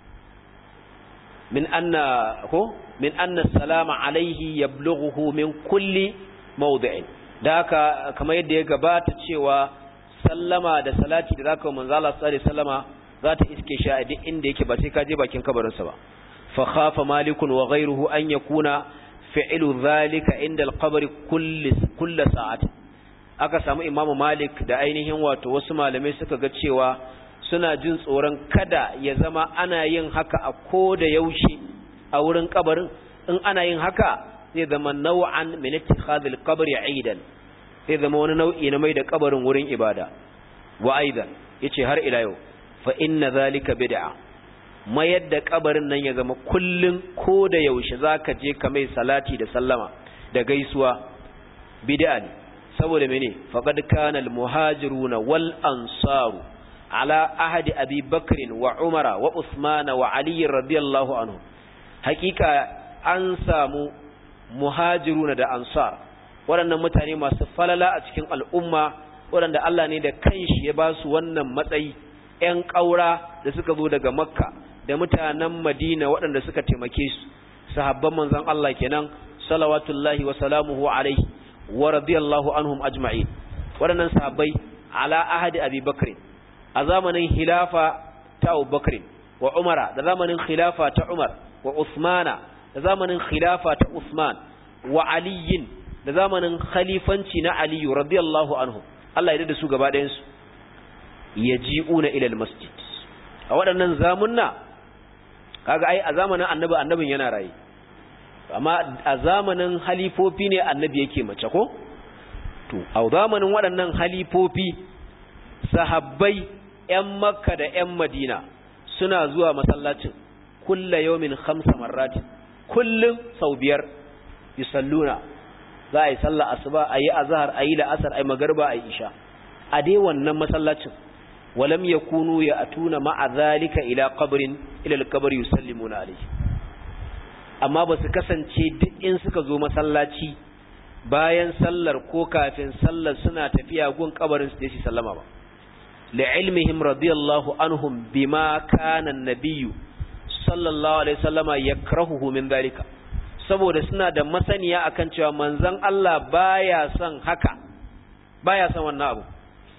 min anna ko min anna salama alaihi yablughu min kulli mawdi'in da haka kamar yadda ya gabata cewa sallama da salati da zaka manzo Allah sallallahu alaihi wasallama za ta iske shi a duk inda yake ba sai ka je bakin kabarin sa ba fa khafa malikun wa ghayruhu an yakuna fi'lu dhalika inda al-qabr kulli kulli sa'ati aka samu imamu malik da ainihin wato wasu malamai suka ga cewa suna jin tsoron kada ya zama ana yin haka a ko da yaushe a wurin kabarin in ana yin haka zai zama nau'an min ittikhadhil qabri aidan zai zama wani nau'i na mai da kabarin wurin ibada wa aidan yace har ila yau fa inna zalika bid'a mayar da kabarin nan ya zama kullun ko da yaushe zaka je ka mai salati da sallama da gaisuwa bid'a ne saboda mene faqad kana al-muhajiruna wal ansaru ala ahadi abi bakr wa umara wa usmana wa ali radiyallahu anhu hakika an samu muhajiruna da ansar waɗannan mutane masu falala a cikin al'umma waɗanda Allah ne da kanshi ya ba su wannan matsayi ‘yan ƙaura da suka zo daga makka da mutanen madina waɗanda suka taimake su sahabban manzan Allah kenan salawatullahi wa salamuhu alaihi wa radiyallahu anhum ajma'in waɗannan sahabbai ala ahadi abi bakr a zamanin khilafa ta Abu Bakr wa Umara da zamanin khilafa ta Umar wa Usmana da zamanin khilafa ta Usman wa Ali da zamanin khalifanci na Ali radiyallahu anhu Allah ya da su gaba ɗayan su yaji'una ila al-masjid a waɗannan zamunna kaga ai a zamanin annabi annabin yana raye amma a zamanin halifofi ne annabi yake mace ko to a zamanin waɗannan halifofi sahabbai ‘yan makka da ‘yan madina suna zuwa masallacin kulla yaumin hamsa marratin kullum sau biyar yusalluna za a yi sallah asuba a yi azahar a yi la'asar a yi magarba a yi isha a dai wannan masallacin walam ya kunu ya atuna ma'a zalika ila qabrin ila al-qabr yusallimuna alayhi amma ba su kasance duk in suka zo masallaci bayan sallar ko kafin sallar suna tafiya gun kabarin su da shi sallama ba لعلمهم رضي الله عنهم بما كان النبي صلى الله عليه وسلم يكرهه من ذلك saboda suna da masaniya akan cewa manzon Allah baya son haka baya son wannan abu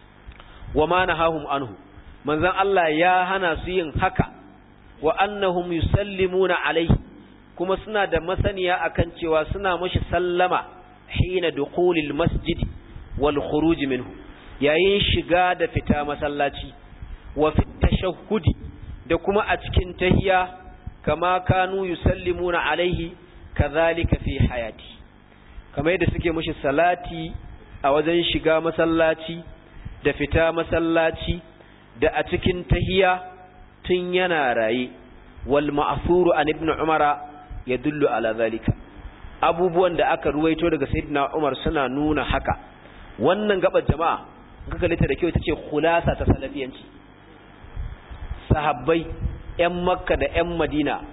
wa ma nahahum anhu manzon Allah ya hana su yin haka wa annahum yusallimuna alaihi kuma suna da masaniya akan cewa suna mashi sallama hina dukhulil masjid wal khuruj minhu yayin shiga da fita masallaci wa fi tashahhudi da kuma a cikin tahiya kama kanu yusallimuna alaihi kadhalika fi hayati kamar yadda suke mushi salati a wajen shiga masallaci da fita masallaci da a cikin tahiya tun yana raye wal ma'thuru an ibn umara yadullu ala zalika abubuwan da aka ruwaito daga sayyidina umar suna nuna haka wannan gabar jama'a kaga lita da kyau ita ce khulasa ta salafiyanci sahabbai ƴan makka da ƴan madina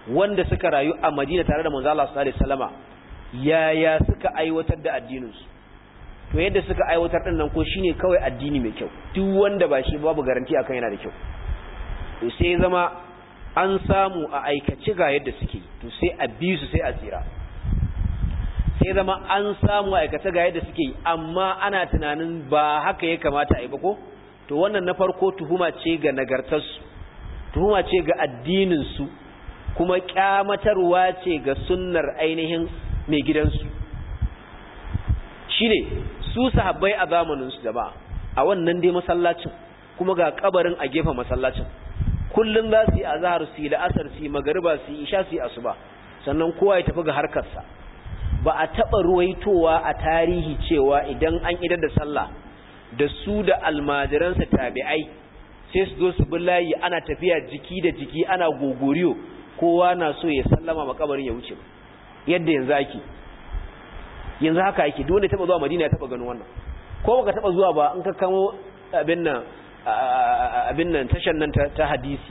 wanda suka rayu a Madina tare da manzo Allah sallallahu alaihi wasallama yaya suka aiwatar da addininsu to yadda suka aiwatar din nan ko shine kawai addini mai kyau duk wanda ba shi babu garanti akan yana da kyau to sai zama an samu a aikace ga yadda suke to sai a bi su sai a tsira sai zama an samu a aikace ga yadda suke amma ana tunanin ba haka ya kamata a yi ba ko to wannan na farko tuhuma ce ga nagartarsu tuhuma ce ga addininsu kuma kyamatarwa ce ga sunnar ainihin mai gidansu shi ne su sahabbai a zamaninsu jama'a a wannan dai masallacin kuma ga kabarin a gefen masallacin kullum za su yi azahar su yi la'asar su yi magariba su yi isha su yi asuba sannan kowa ya tafi ga harkarsa ba a taɓa ruwaitowa a tarihi cewa idan an idar da sallah da su da almajiransa tabi'ai sai su zo su bi layi ana tafiya jiki da jiki ana gogoriyo kowa na so ya sallama makabarin ya wuce yadda yanzu ake yanzu haka ake duk wanda taba zuwa Madina ya taba ganin wannan ko baka taba zuwa ba in ka kamo abin nan abin nan tashan nan ta hadisi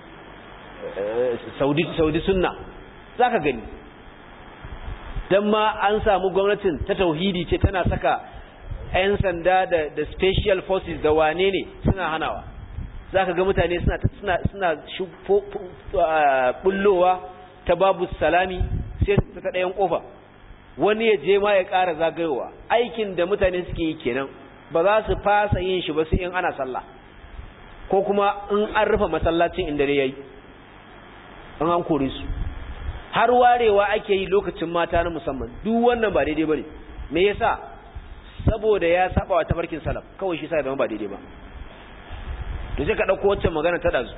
Saudi Saudi sunna zaka gani dan ma an samu gwamnatin ta tauhidi ce tana saka 'yan sanda da da special forces da wane ne suna hanawa zaka ga mutane suna suna suna bullowa ta babu salami sai su ta ɗayan ƙofa wani ya je ma ya ƙara zagayowa aikin da mutane suke yi kenan ba za su fasa yin shi ba sai in ana sallah ko kuma in an rufe masallacin inda dare yayi in an kore su har warewa ake yi lokacin mata na musamman duk wannan ba daidai bane me yasa saboda ya saba wa tafarkin salaf kawai shi sai zama ba daidai ba to sai ka dauko wacce magana ta dazu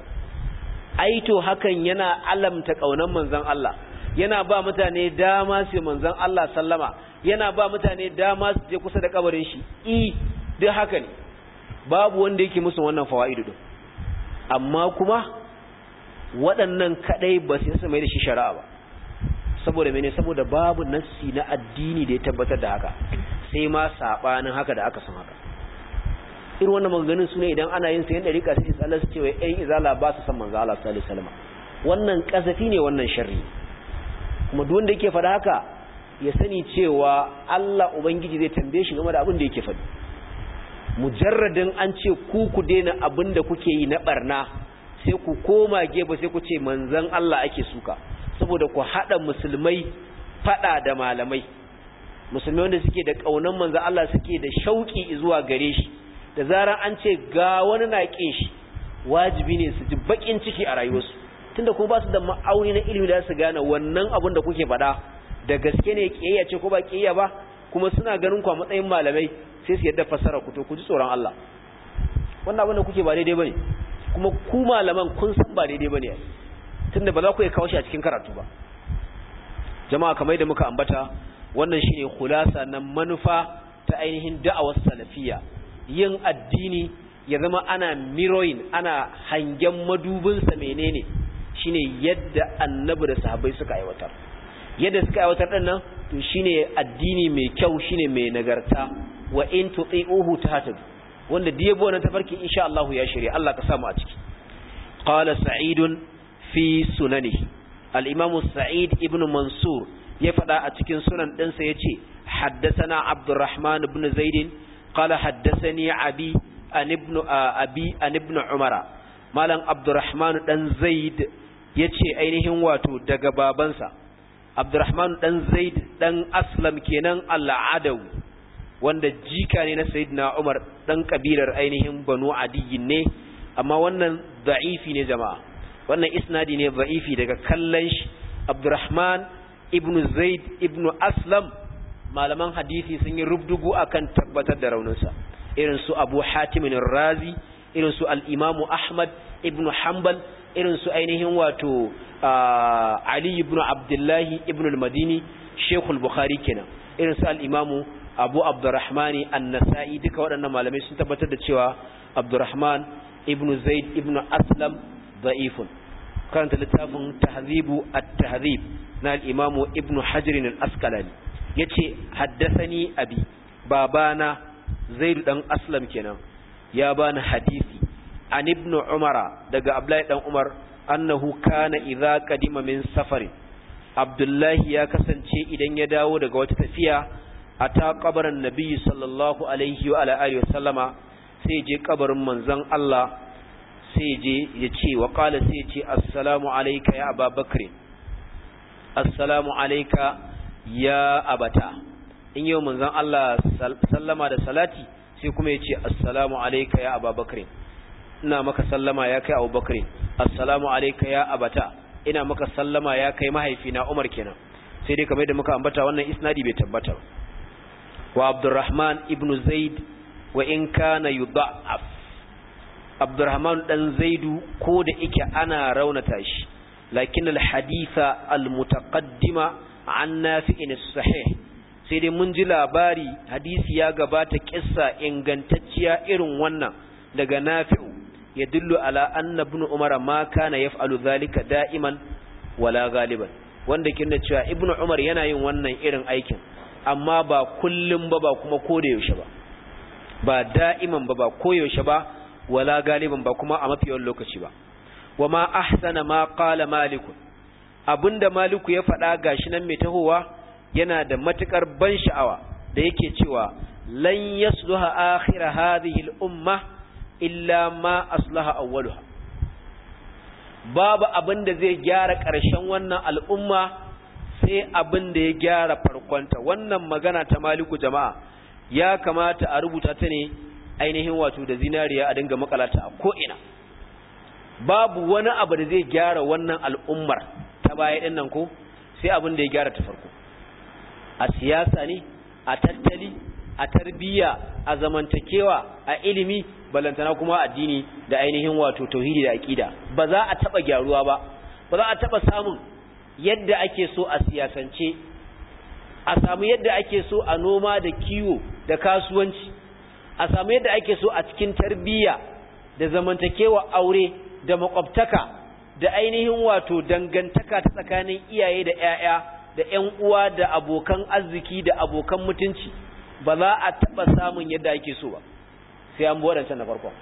ai to hakan yana alamta kaunan manzon Allah yana ba mutane dama su manzon Allah sallama yana ba mutane dama su je kusa da kabarin shi i duk haka ne babu wanda yake musu wannan fawaidu din amma kuma waɗannan kadai ba su yasa mai da shi shari'a ba saboda mene saboda babu nassi na addini da ya tabbatar da haka sai ma sabanin haka da aka san haka irin wannan maganganun su ne idan ana yin sayan dariƙa sai tsallar su cewa ƴan izala ba su san manzo Allah sallallahu alaihi wasallam wannan kasafi ne wannan sharri kuma duk wanda yake faɗa haka ya sani cewa Allah ubangiji zai tambaye shi game da abin da yake faɗi mujarradin an ce ku ku daina abin da kuke yi na barna sai ku koma gefe sai ku ce manzon Allah ake suka saboda ku haɗa musulmai faɗa da malamai musulmai wanda suke da ƙaunar manzon Allah suke da shauƙi zuwa gare shi da zarar an ce ga wani na ƙin shi wajibi ne su ji baƙin ciki a rayuwarsu tunda ko ba su da ma'auni na ilimi da su gane wannan abin da kuke faɗa da gaske ne ƙiyayya ce ko ba ƙiyayya ba kuma suna ganin ku a matsayin malamai sai su yadda fassara ku to ku ji tsoron Allah wannan abin da kuke ba daidai bane kuma ku malaman kun san ba daidai bane tunda ba za ku iya kawo shi a cikin karatu ba jama'a kamar da muka ambata wannan shine khulasa na manufa ta ainihin da'awar salafiyya yin addini ya zama ana mirroring ana hangen madubinsa menene shine yadda annabi da sahabbai suka aiwatar yadda suka aiwatar din nan to shine addini mai kyau shine mai nagarta wa in tuti'uhu tahtadu wanda diyabo na tafarki insha Allah ya shirye Allah ka samu a ciki qala sa'id fi sunanihi al-imam sa'id ibn mansur ya fada a cikin sunan ɗinsa yace haddathana abdurrahman ibn zaid qala haddathani abi an ibn abi an ibn umara malam abdurrahman dan zaid yace ainihin wato daga babansa abdurrahman dan zaid dan aslam kenan al-adawi wanda jika ne na sayyidina umar dan kabilar ainihin banu adiyin ne amma wannan da'ifi ne jama'a wannan isnadi ne da'ifi daga kallon shi abdurrahman ibnu zaid ibnu aslam malaman hadisi sun yi rubdugu akan tabbatar da rauninsa irin su abu hatimin razi irin su al'imamu ahmad ibnu hanbal irin su ainihin wato ali ibnu abdullahi ibnu al-madini shekul bukhari kenan irin su al'imamu abu abdurrahmani an-nasa'i duka waɗannan malamai sun tabbatar da cewa abdurrahman ibnu zaid ibnu aslam da'ifun karanta littafin tahzibu at-tahzib na al-imamu ibnu hajar al-asqalani yace haddathani abi babana zaid dan aslam kenan ya bani hadisi an ibnu umara daga abdullahi dan umar annahu kana idza qadima min safarin abdullahi ya kasance idan ya dawo daga wata tafiya ata kabarin nabiyyi sallallahu alaihi wa ala alihi wasallama sai je kabarin manzon Allah sai je ya ce wa qala sai ya ce assalamu alayka ya ababakr assalamu alayka ya abata in yau manzon Allah sallama da salati sai kuma ya ce assalamu alayka ya ababakr ina maka sallama ya kai abubakar assalamu alayka ya abata ina maka sallama ya kai mahaifina Umar kenan sai dai kamar da muka ambata wannan isnadi bai tabbata wa Abdurrahman ibn Zaid wa in kana yudha'af Abdurrahman dan Zaidu ko da yake ana raunata shi lakin al-haditha al-mutaqaddima an nafi'in sahih sai dai mun ji labari hadisi ya gabata kissa ingantacciya irin wannan daga nafi'u yadullu ala anna ibn umar ma kana yaf'alu dhalika da'iman wala galiban wanda kinna cewa ibn umar yana yin wannan irin aikin amma ba kullum ba ba kuma koda yaushe ba ba da'iman ba ba koyaushe ba wala galiban ba kuma a mafi yawan lokaci ba wama ahsana ma qala malik abinda maliku ya faɗa gashi nan mai tahowa yana da matukar ban sha'awa da yake cewa lan yasluha akhir hadhihi al-umma illa ma aslaha awwaluha babu abin da zai gyara ƙarshen wannan al'umma sai abin da ya gyara farkonta wannan magana ta maliku jama'a ya kamata a rubuta ta ne ainihin wato da zinariya a dinga makalata a ko'ina babu wani abu da zai gyara wannan al'ummar ta baya ɗin nan ko sai abin da ya gyara ta farko a siyasa ne a tattali a tarbiyya a zamantakewa a ilimi balantana kuma addini da ainihin wato tauhidi da aqida ba za a taba gyaruwa ba ba za a taba samun yadda ake so a siyasance a samu yadda ake so a noma da kiwo da kasuwanci a samu yadda ake so a cikin tarbiyya da zamantakewa aure da makwabtaka da ainihin wato dangantaka ta tsakanin iyaye da ƴaƴa da ƴan uwa da abokan arziki da abokan mutunci ba za a taba samun yadda ake so ba sai an waɗancan na farko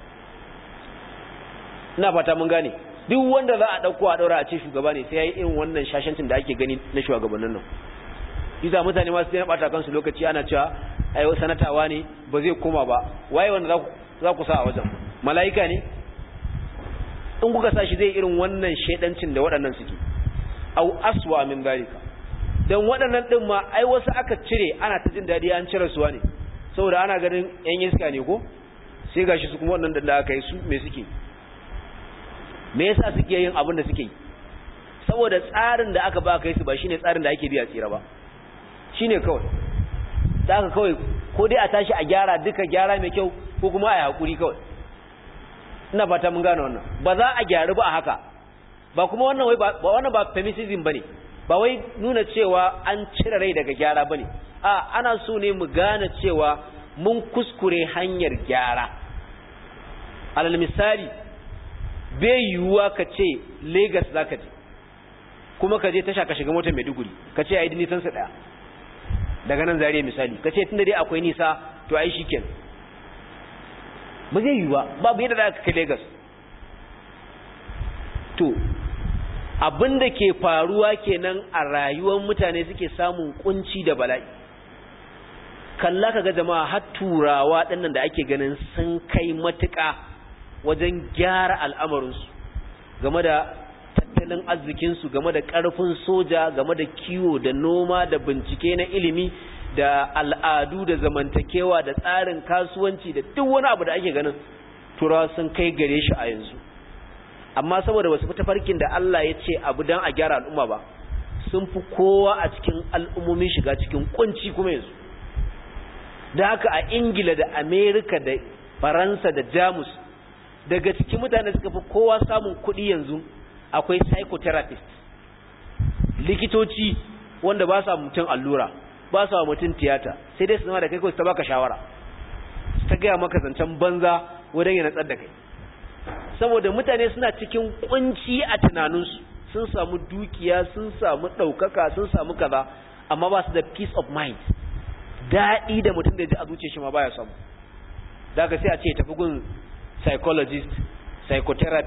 ina fata mun gane duk wanda za a ɗauko a ɗaura a ce shugaba ne sai ya yi irin wannan shashancin da ake gani na shugabannin nan isa mutane masu daina ɓata kansu lokaci ana cewa ai sanatawa ne ba zai koma ba waye wanda za ku sa a wajen mala'ika ne in kuka sa shi zai irin wannan shaidancin da waɗannan suke au aswa min dalika dan waɗannan ɗin ma ai wasu aka cire ana ta jin daɗi an cire suwa ne saboda ana ganin yan iska ne ko sai gashi su kuma wannan da aka yi su me suke me yasa suke yin abin da suke yi saboda tsarin da aka ba kai su ba shine tsarin da ake biya tsira ba shine kawai da aka kawai ko dai a tashi a gyara duka gyara mai kyau ko kuma a yi hakuri kawai ina fata mun gane wannan ba za a gyaru ba a haka ba kuma wannan wai ba wannan ba feminism bane ba wai nuna cewa an cire rai daga gyara bane a ana so ne mu gane cewa mun kuskure hanyar gyara alal misali bai yiwuwa ka ce Legas za ka je kuma ka je tasha ka shiga motar Maiduguri ka ce a yi nisansa ɗaya daga nan zariya misali ka ce tun da dai akwai nisa to ai shi kenan ba zai yiwuwa babu yadda za ka kai Legas to abin da ke faruwa kenan a rayuwar mutane suke samun kunci da bala'i kalla ka ga jama'a har turawa ɗannan da ake ganin sun kai matuƙa wajen gyara al'amarinsu game da tattalin arzikinsu game da ƙarfin soja game da kiwo da noma da bincike na ilimi da al'adu da zamantakewa da tsarin kasuwanci da duk wani abu da ake ganin turawa sun kai gare shi a yanzu amma saboda wasu fi tafarkin da Allah ya ce abu don a gyara al'umma ba sun fi kowa a cikin al'ummomin shiga cikin kunci kuma yanzu da haka a ingila da amerika da faransa da jamus daga cikin mutane suka fi kowa samun kuɗi yanzu akwai psychotherapist likitoci wanda ba sa mutum allura ba sa mutum tiyata sai dai su zama da kai kawai su ta baka shawara su ta gaya maka zancen banza wajen ya natsar da kai saboda mutane suna cikin kunci a tunaninsu sun samu dukiya sun samu ɗaukaka sun samu kaza amma ba su da peace of mind daɗi da mutum da ji a zuciya shi ma baya samu daga sai a ce tafi gun psychologist psychotherapist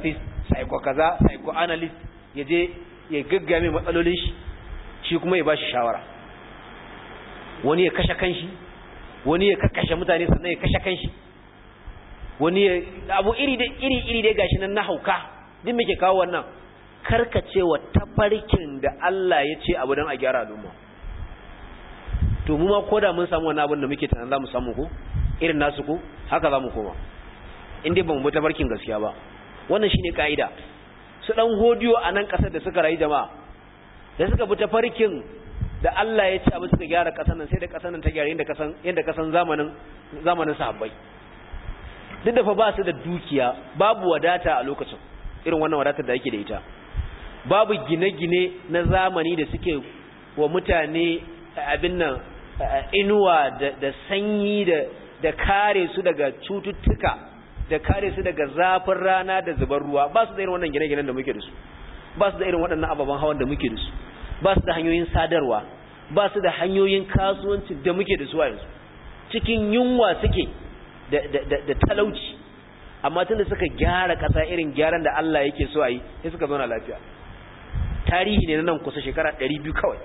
psycho kaza psycho analyst ya je ya gaggame matsalolin shi shi kuma ya ba shi shawara wani ya kashe kanshi wani ya kakkashe mutane sannan ya kashe kanshi wani ya abu iri da iri iri dai gashi nan na hauka duk muke kawo wannan karkacewa tafarkin da Allah ya ce abu don a gyara al'umma to mu ma koda mun samu wani abin da muke tunanin za mu samu ko irin nasu ko haka za mu koma in dai ba mu bi tafarkin gaskiya ba wannan shine kaida su dan hodiyo a nan kasar da suka rayu jama'a da suka bi tafarkin da Allah ya ce abu suka gyara kasar nan sai da kasar nan ta gyara yadda kasan yadda kasan zamanin zamanin sahabbai duk da fa ba su da dukiya babu wadata a lokacin irin wannan wadatar da yake da ita babu gine-gine na zamani da suke wa mutane abin nan inuwa da sanyi da kare su daga cututtuka da kare su daga zafin rana da zubar ruwa ba su da irin wannan gine-ginen da muke da su ba su da irin waɗannan ababen hawan da muke da su ba su da hanyoyin sadarwa ba su da hanyoyin kasuwanci da muke da su a yanzu cikin yunwa suke da talauci amma tun da suka gyara ƙasa irin gyaran da Allah yake so a yi sai suka zauna lafiya tarihi ne na nan kusa shekara 200 kawai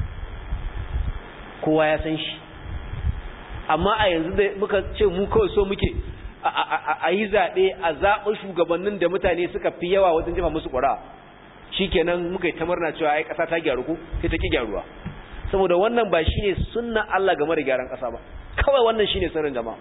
kowa ya san shi amma a yanzu da muka ce mu kawai so muke a yi zaɓe a zaɓa shugabannin da mutane suka fi yawa wajen jefa musu ƙura shi kenan muka yi ta murna cewa ai ƙasa ta gyaru ko sai ta ki gyaruwa saboda wannan ba shi ne sunna Allah game da gyaran ƙasa ba kawai wannan shi ne sirrin jama'a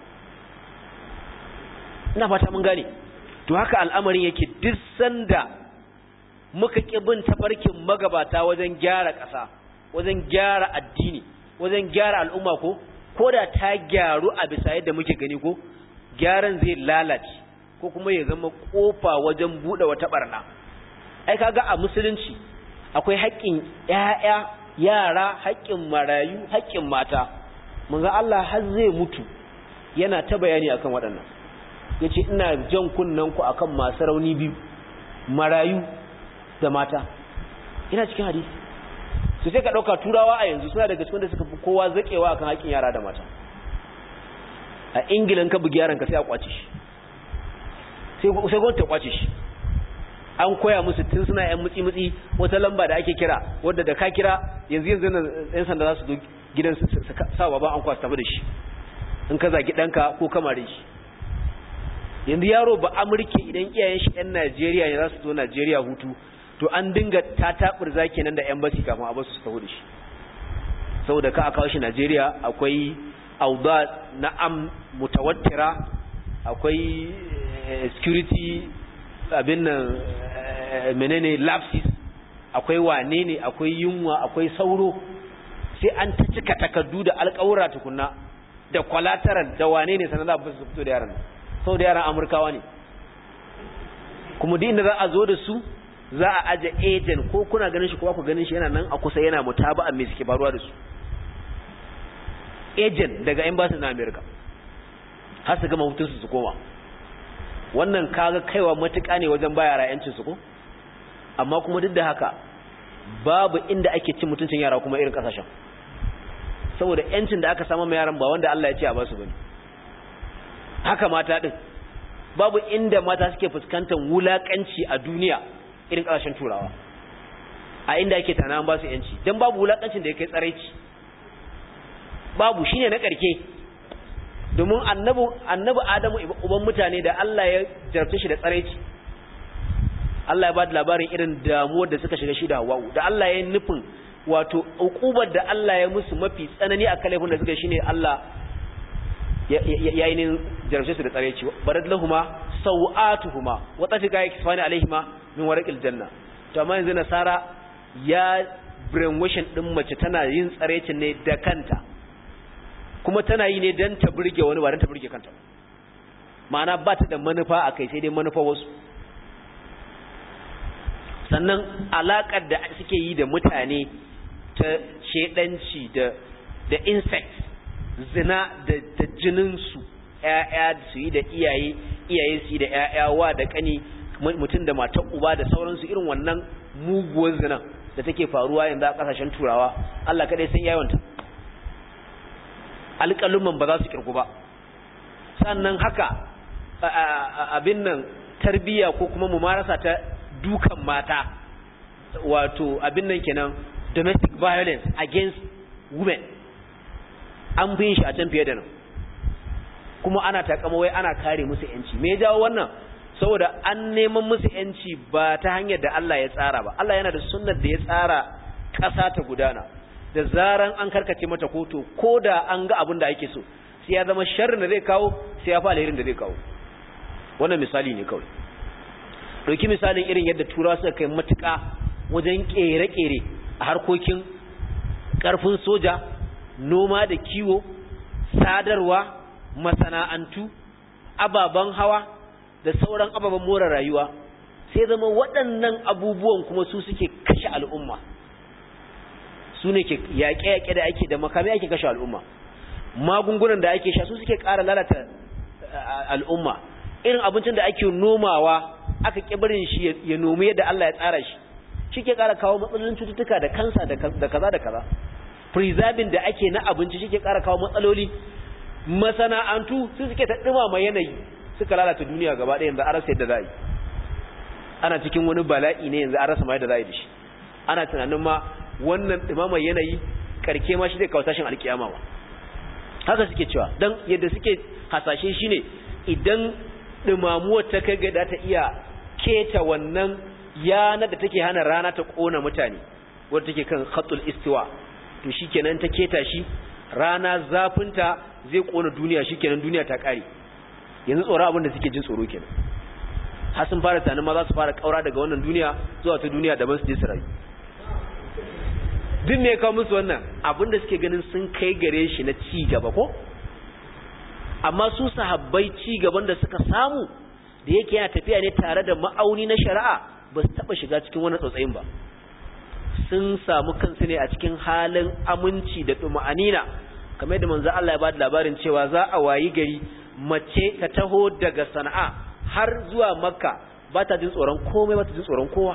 ina fata mun gane to haka al'amarin yake duk sanda muka ƙi bin tafarkin magabata wajen gyara ƙasa wajen gyara addini wajen gyara al'umma ko ko da ta gyaru a bisa yadda muke gani ko gyaran zai lalace ko kuma ya zama kofa wajen bude wata barna ai kaga a musulunci akwai haƙƙin ƴaƴa yara haƙƙin marayu haƙƙin mata mun ga Allah har zai mutu yana ta bayani akan waɗannan yace ina jan kunnen ku akan masu rauni biyu marayu da mata ina cikin hadisi su sai ka ɗauka turawa a yanzu suna daga cikin da suka fi kowa zaƙewa akan haƙƙin yara da mata a ingilan ka bugi yaranka sai a kwace shi sai gwamnati ta kwace shi an koya musu tun suna yan mutsi-mutsi wata lamba da ake kira wadda da ka kira yanzu yanzu nan yan sanda za su zo gidan su sa baban an kwasa tafi da shi in ka zagi ɗanka ko kamarin shi yanzu yaro ba amurke idan iyayen shi yan najeriya ne za su zo najeriya hutu to an dinga ta taɓur zaki nan da yan basi kafin a basu su tafi da shi saboda ka a kawo shi najeriya akwai auda na am mutawattira akwai security abin nan menene lapsis akwai wane ne akwai yunwa akwai sauro sai an ta cika takardu da alƙawura tukunna da collateral da wane ne sanar da su fito da yaran sau da yaran amurkawa ne kuma duk inda za a zo da su za a aje agent ko kuna ganin shi ko ku ganin shi yana nan a kusa yana mutaba'a me suke faruwa da su agent daga embassy na America har su gama hutunsu su koma wannan kaga kaiwa matuƙa ne wajen ba yara yancin su ko amma kuma duk da haka babu inda ake cin mutuncin yara kuma irin kasashen saboda yancin da aka samu mai yaran ba wanda Allah ya ce a basu bane haka mata din babu inda mata suke fuskantar wulakanci a duniya irin kasashen turawa a inda ake tana an ba su yanci dan babu wulakancin da ya kai tsaraici babu shine na karke domin annabi annabi Adamu uban mutane da Allah ya jarabce shi da tsaraici Allah ya ba da labarin irin damuwar da suka shiga shi da Hawwa da Allah ya nufin wato ukubar da Allah ya musu mafi tsanani a kalafin da suka shine Allah ya yi ne jarabce su da tsaraici barad lahuma sawatuhuma wa tafika yakfani alaihima min warqil janna to amma yanzu nasara ya brainwashing din mace tana yin tsarecin ne da kanta kuma tana yi ne don ta burge wani ba don ta burge kanta ma'ana ba ta da manufa a kai sai dai manufa wasu sannan alaƙar da suke yi da mutane ta shedanci da da insect zina da da jininsu ƴaƴa su yi da iyaye iyaye su yi da ƴaƴa wa da kani mutum da matar uba da sauransu irin wannan muguwar zina da take faruwa yanzu a ƙasashen turawa Allah kaɗai san yawanta alƙaluman ba za su kirku ba sannan haka abin nan tarbiya ko kuma mumarasa ta dukan mata wato abin nan kenan domestic violence against women an bin shi a can fiye da nan kuma ana takama wai ana kare musu yanci me ya jawo wannan saboda an neman musu yanci ba ta hanyar da Allah ya tsara ba Allah yana da sunnar da ya tsara ƙasa ta gudana da zaran an karkace mata koto ko da an ga abin da ake so sai ya zama sharrin da zai kawo sai ya fa alherin da zai kawo wannan misali ne kawai ɗauki misalin irin yadda turawa suka kai matuƙa wajen ƙere-ƙere a harkokin ƙarfin soja noma da kiwo sadarwa masana'antu ababen hawa da sauran ababen more rayuwa sai zama waɗannan abubuwan kuma su suke kashe al'umma su ne ke yaƙe-yaƙe da ake da makamai ake kashe al'umma magungunan da ake sha su suke ƙara lalata al'umma irin abincin da ake nomawa aka ƙibirin shi ya nomi yadda Allah ya tsara shi shi ke ƙara kawo matsalolin cututtuka da kansa da kaza da kaza preserving da ake na abinci shi ke ƙara kawo matsaloli masana'antu su suke ta ɗumama yanayi suka lalata duniya gaba ɗaya yanzu an rasa yadda za a yi ana cikin wani bala'i ne yanzu an rasa ma yadda za a yi da shi ana tunanin ma wannan ɗumama yanayi karke ma shi zai kawo tashin alkiyama ma haka suke cewa don yadda suke hasashe shi ne idan ɗumamuwar ta kai ga ta iya keta wannan yana da take hana rana ta ƙona mutane wadda take kan khatul istiwa to shikenan ta keta shi rana zafinta zai ƙona duniya shikenan duniya ta ƙare yanzu tsoro abin da suke jin tsoro kenan har sun fara tunanin ma za su fara ƙaura daga wannan duniya zuwa ta duniya daban su je su rayu duk me ya kawo musu wannan abin da suke ganin sun kai gare shi na ci gaba ko amma su sahabbai ci gaban da suka samu da yake yana tafiya ne tare da ma'auni na shari'a ba su taɓa shiga cikin wani tsotsayin ba sun samu kansu ne a cikin halin aminci da ɗuma'anina kamar yadda manzo Allah ya ba da labarin cewa za a wayi gari mace ta taho daga sana'a har zuwa makka ba ta jin tsoron komai ba ta jin tsoron kowa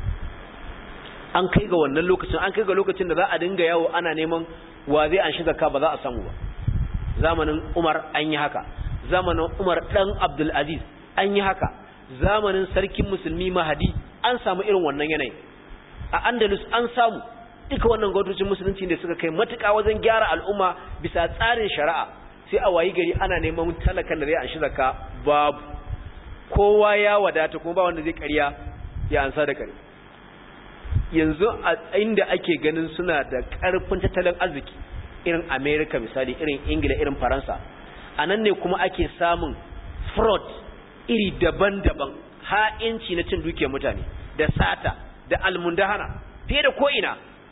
an kai ga wannan lokacin an kai ga lokacin da za a dinga yawo ana neman wa zai an shiga ka ba za a samu ba zamanin umar an yi haka zamanin umar dan abdul aziz an yi haka zamanin sarkin musulmi mahadi an samu irin wannan yanayi a andalus an samu duka wannan gwamnatocin musulunci da suka kai matuƙa wajen gyara al'umma bisa tsarin shari'a sai a wayi gari ana neman talakan da zai an shi zakka babu kowa ya wadata kuma ba wanda zai ƙarya ya ansa da kare yanzu a inda ake ganin suna da ƙarfin tattalin arziki irin america misali irin ingila irin faransa a nan ne kuma ake samun fraud iri daban-daban ha'inci na cin dukiyar mutane da sata da almundahana fiye da ko'ina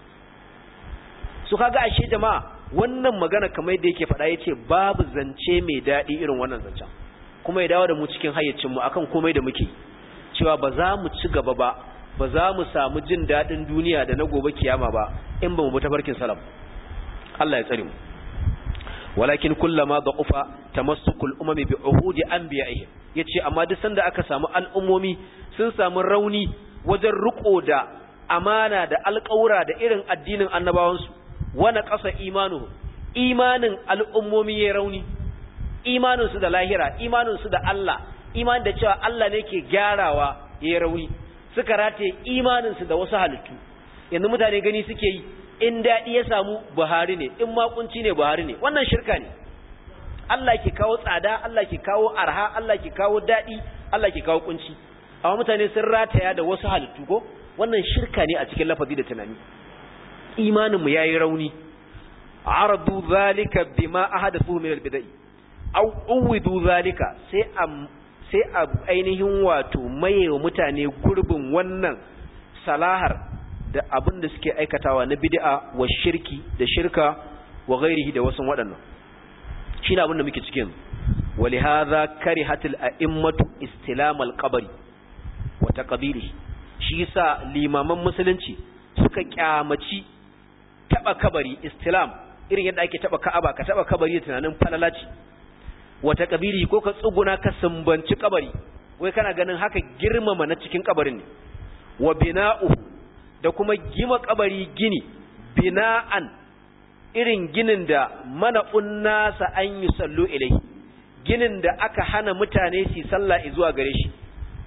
su kaga ashe jama'a wannan magana kamar yadda yake faɗa ya ce babu zance mai daɗi irin wannan zancen kuma ya dawo da mu cikin hayyacinmu akan komai da muke cewa ba za mu ci gaba ba ba za mu samu jin daɗin duniya da na gobe kiyama ba in ba mu bi tafarkin salam Allah ya tsare mu walakin kullama da'ufa tamassukul umami bi uhudi anbiya'ihim yace amma duk sanda aka samu al'ummomi sun samu rauni wajen riko da amana da alƙawura da irin addinin annabawansu wana ƙasa imanuhu imanin al'ummomi ya rauni imanin su da lahira imanin su da Allah imanin da cewa Allah ne ke gyarawa ya rauni suka rataye imanin su da wasu halittu yanzu mutane gani suke yi in daɗi ya samu buhari ne in makunci ne buhari ne wannan shirka ne Allah ke kawo tsada Allah ke kawo arha Allah ke kawo daɗi Allah ke kawo kunci amma mutane sun rataya da wasu halittu ko wannan shirka ne a cikin lafazi da tunani imanin mu yayi rauni aradu zalika bima ahadathu min albidai aw uwidu zalika sai a sai a ainihin wato mayewa mutane gurbin wannan salahar da abin da suke aikatawa na bid'a wa shirki da shirka wa ghairihi da wasu waɗannan shine abin da muke cikin ولهذا كرهت الأئمة استلام القبر وتقبيله shi yasa limaman musulunci suka kyamaci taba kabari istilam irin yadda ake taba ka'aba ka taba kabari da tunanin falalaci wata kabiri ko ka tsuguna ka sumbanci kabari wai kana ganin haka girmama na cikin kabarin ne wa bina'u da kuma gima kabari gini bina'an irin ginin da mana unnasa an yi sallu ilai ginin da aka hana mutane su sallah zuwa gare shi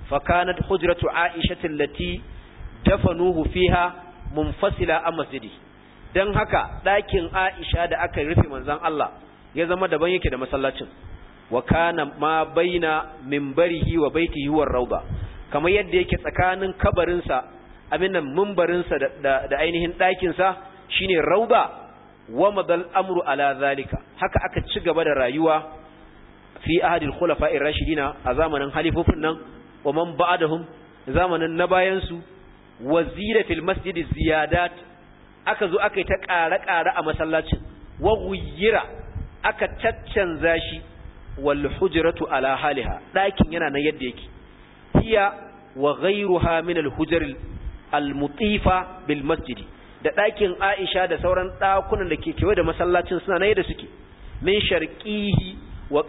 fa kanat hujratu aisha allati dafanuhu fiha munfasila a masjidi dan haka ɗakin aisha da aka rufe manzon Allah ya zama daban yake da masallacin wa kana ma baina minbarihi wa baitihi war rauda kamar yadda yake tsakanin kabarinsa abin nan mimbarinsa da, da, ainihin ɗakinsa shine rauda wa madal amru ala zalika haka aka ci gaba da rayuwa fi ahadil khulafa'ir rashidina a zamanin halifofin nan wa man ba'dahum zamanin na bayan su wazira fil masjid ziyadat aka zo aka yi ta ƙare-ƙare a masallacin wa ghayyira aka caccanza shi wal hujratu ala haliha ɗakin yana nan yadda yake hiya wa ghayruha min al hujr al mutifa bil masjid da ɗakin Aisha da sauran ɗakunan da ke kewaye da masallacin suna nan yadda suke min sharqihi wa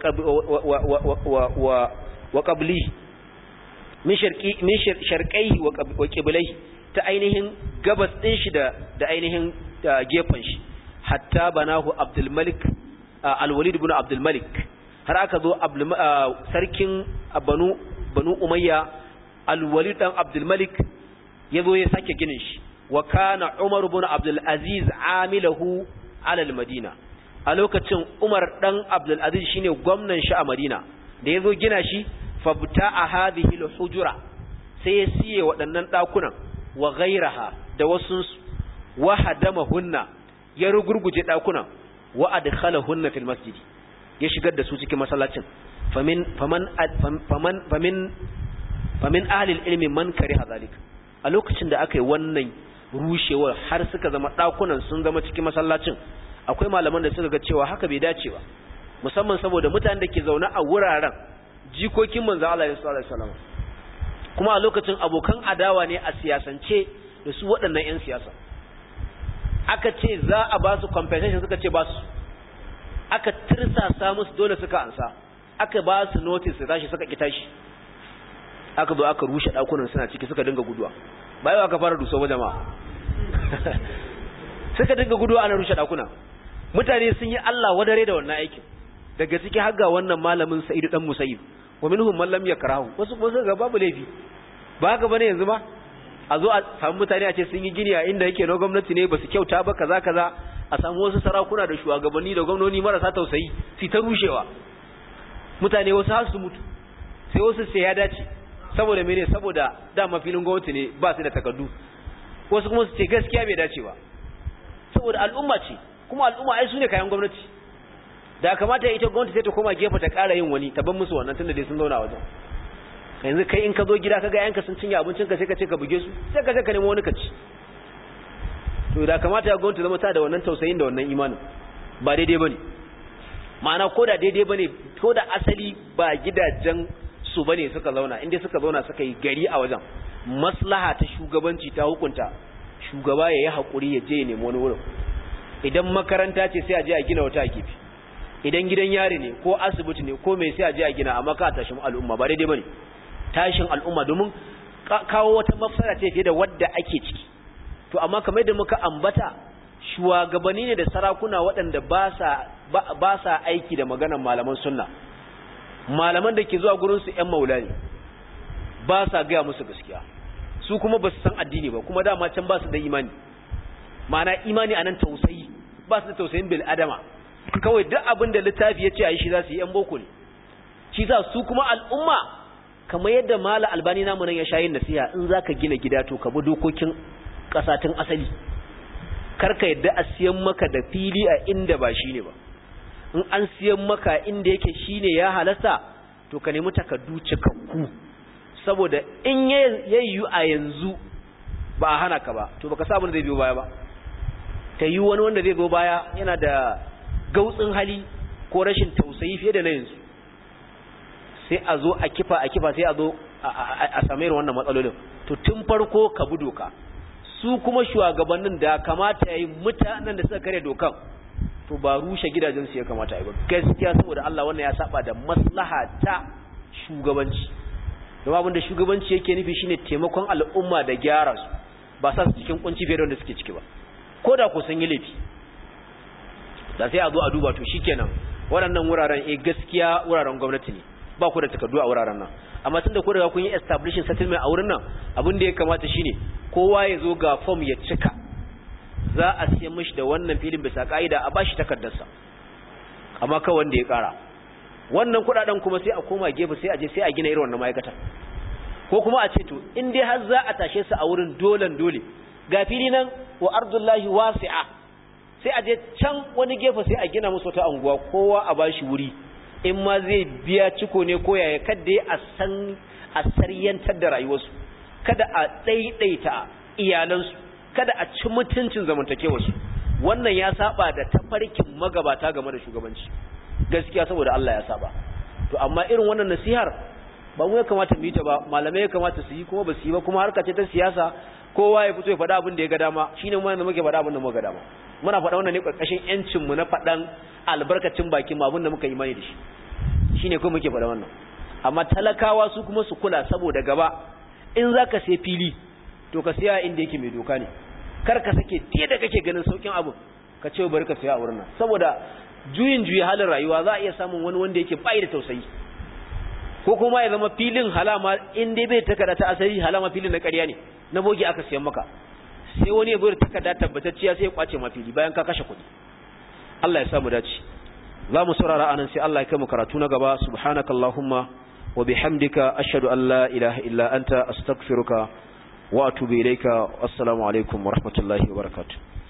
wa wa qablihi min sharqi min sharqaihi wa qiblaihi ta ainihin gabas din shi da da ainihin gefen shi hatta banahu Abdul Malik Al-Walid ibn Abdul Malik har aka zo sarkin Banu Banu Umayya Al-Walid dan Abdul Malik yazo ya sake ginin shi wa kana Umar ibn Abdul Aziz amilahu ala al-Madina a lokacin Umar dan Abdul Aziz shine gwamnan shi a Madina da yazo gina shi fabta a hadhihi al-hujura sai ya siye waɗannan ɗakunan wa ghairaha da wasu wa hadamahunna ya rugurguje ɗakunan wa adkhalahunna fil masjid ya shigar da su cikin masallacin famin faman faman famin famin ahli ilmi man kariha zalika a lokacin da aka yi wannan rushewar har suka zama ɗakunan sun zama cikin masallacin akwai malaman da suka ga cewa haka bai dace ba musamman saboda mutanen da ke zaune a wuraren jikokin manzo Allah ya sallallahu alaihi wasallam kuma a lokacin abokan adawa ne a siyasance da su waɗannan ƴan siyasa aka ce za a ba su compensation suka ce ba su aka tirsasa musu dole suka ansa aka ba su notice su tashi suka ki tashi aka zo aka rushe dakunan suna ciki suka dinga guduwa bai aka fara duso ba jama'a suka dinga guduwa ana rushe dakuna mutane sun yi Allah wadare da wannan aikin daga ciki har ga wannan malamin Sa'idu dan Musayyib wa minhum man lam yakrahu wasu kuma suka ga babu laifi ba haka bane yanzu ba a zo a samu mutane a ce sun yi gini a inda yake na gwamnati ne ba su kyauta ba kaza kaza a samu wasu sarakuna da shugabanni da gwamnoni marasa tausayi su ta rushewa mutane wasu har su mutu sai wasu sai ya dace saboda mene saboda dama filin gwamnati ne ba su da takardu wasu kuma su ce gaskiya bai dace ba saboda al'umma ce kuma al'umma ai su ne kayan gwamnati da kamata ita gwamnati sai ta koma gefe ta ƙara yin wani ta ban musu wannan tunda dai sun zauna wajen yanzu kai in ka zo gida kaga yanka sun cinye abincin ka sai ka ce ka buge su sai ka je ka nemo wani ka ci to da kamata ya gwamnati zama ta da wannan tausayin da wannan imanin ba daidai bane ma'ana ko da daidai bane ko da asali ba gidajen su bane suka zauna inda suka zauna suka yi gari a wajen maslaha ta shugabanci ta hukunta shugaba ya yi haƙuri ya je ya nemi wani wurin idan makaranta ce sai a je a gina wata a gefe idan gidan yari ne ko asibiti ne ko mai sai a je a gina amma ka tashin al'umma ba daidai bane tashin al'umma domin kawo wata mafsara ce fiye da wadda ake ciki to amma kamar da muka ambata shugabanni ne da sarakuna waɗanda ba sa ba sa aiki da maganar malaman sunna malaman da ke zuwa gurin su ƴan maula ne ba sa gaya musu gaskiya su kuma ba su san addini ba kuma dama can ba su da imani ma'ana imani anan tausayi ba su da tausayin bil adama kawai duk abin da littafi ya ce a yi shi za su yi ‘yan boko ne shi za su kuma al'umma kamar yadda mala albani namu nan ya sha yin nasiha in za ka gina gida to ka bi dokokin ƙasatun asali karka yadda a siyan maka da fili a inda ba shi ne ba in an siyan maka inda yake shi ne ya halasta to ka nemi takardu cikakku saboda in ya yiwu a yanzu ba a hana ka ba to baka sa abin da zai biyo baya ba ta yi wani wanda zai zo baya yana da gautsin hali ko rashin tausayi fiye da na yanzu sai a zo a kifa a kifa sai a zo a samayar wannan matsalolin to tun farko ka bi doka su kuma shugabannin da kamata ya yi mutanen da suka kare dokan to ba rushe gidajen su ya kamata ya ba gaskiya saboda Allah wannan ya saba da maslaha ta shugabanci don abin da shugabanci yake nufi shine taimakon al'umma da gyara su ba sa su cikin kunci fiye da wanda suke ciki ba ko da ku sun yi laifi da sai a zo a duba to shikenan waɗannan wuraren eh gaskiya wuraren gwamnati ne ba ku da takardu a wuraren nan amma tun da ku riga kun yi establishing settlement a wurin nan abin da ya kamata shine kowa ya zo ga form ya cika za a siya mishi da wannan filin bisa ka'ida a bashi takardarsa amma kawai wanda ya kara wannan kudaden kuma sai a koma gefe sai a je sai a gina irin wannan ma'aikata ko kuma a ce to in dai har za a tashe su a wurin dolan dole ga fili nan wa ardullahi wasi'a sai a je can wani gefe sai a gina musu wata anguwa kowa a bashi wuri in ma zai biya ciko ne ko yaya kada a san a saryantar da rayuwarsu kada a daidaita iyalansu kada a ci mutuncin zamantakewarsu wannan ya saba da tafarkin magabata game da shugabanci gaskiya saboda Allah ya saba to amma irin wannan nasihar ba mu ya kamata mu yi ta ba malamai ya kamata su yi kuma ba su yi ba kuma harka ce ta siyasa kowa ya fito ya faɗa abin da ya ga dama shine mu da muke faɗa abin da muka ga dama muna faɗa wannan ne ƙarƙashin yancin mu na faɗan albarkacin bakin mu abin da muka yi mani da shi shine kuma muke faɗa wannan amma talakawa su kuma su kula saboda gaba in zaka sai fili to ka siya inda yake mai doka ne kar ka sake fiye da kake ganin saukin abu ka ce bari ka siya a wurin nan saboda juyin juyi halin rayuwa za a iya samun wani wanda yake bai da tausayi ko kuma ya zama filin halama in dai bai takarda ta asali halama filin na ƙarya ne na bogi aka siyan maka sai wani ya zo da takarda tabbatacciya sai ya kwace ma fili bayan ka kashe kuɗi Allah ya samu dace za mu saurara anan sai Allah ya kai mu karatu na gaba subhanakallahumma wa bihamdika ashhadu an la ilaha illa anta astaghfiruka wa atubu ilayka assalamu alaikum wa rahmatullahi wa barakatuh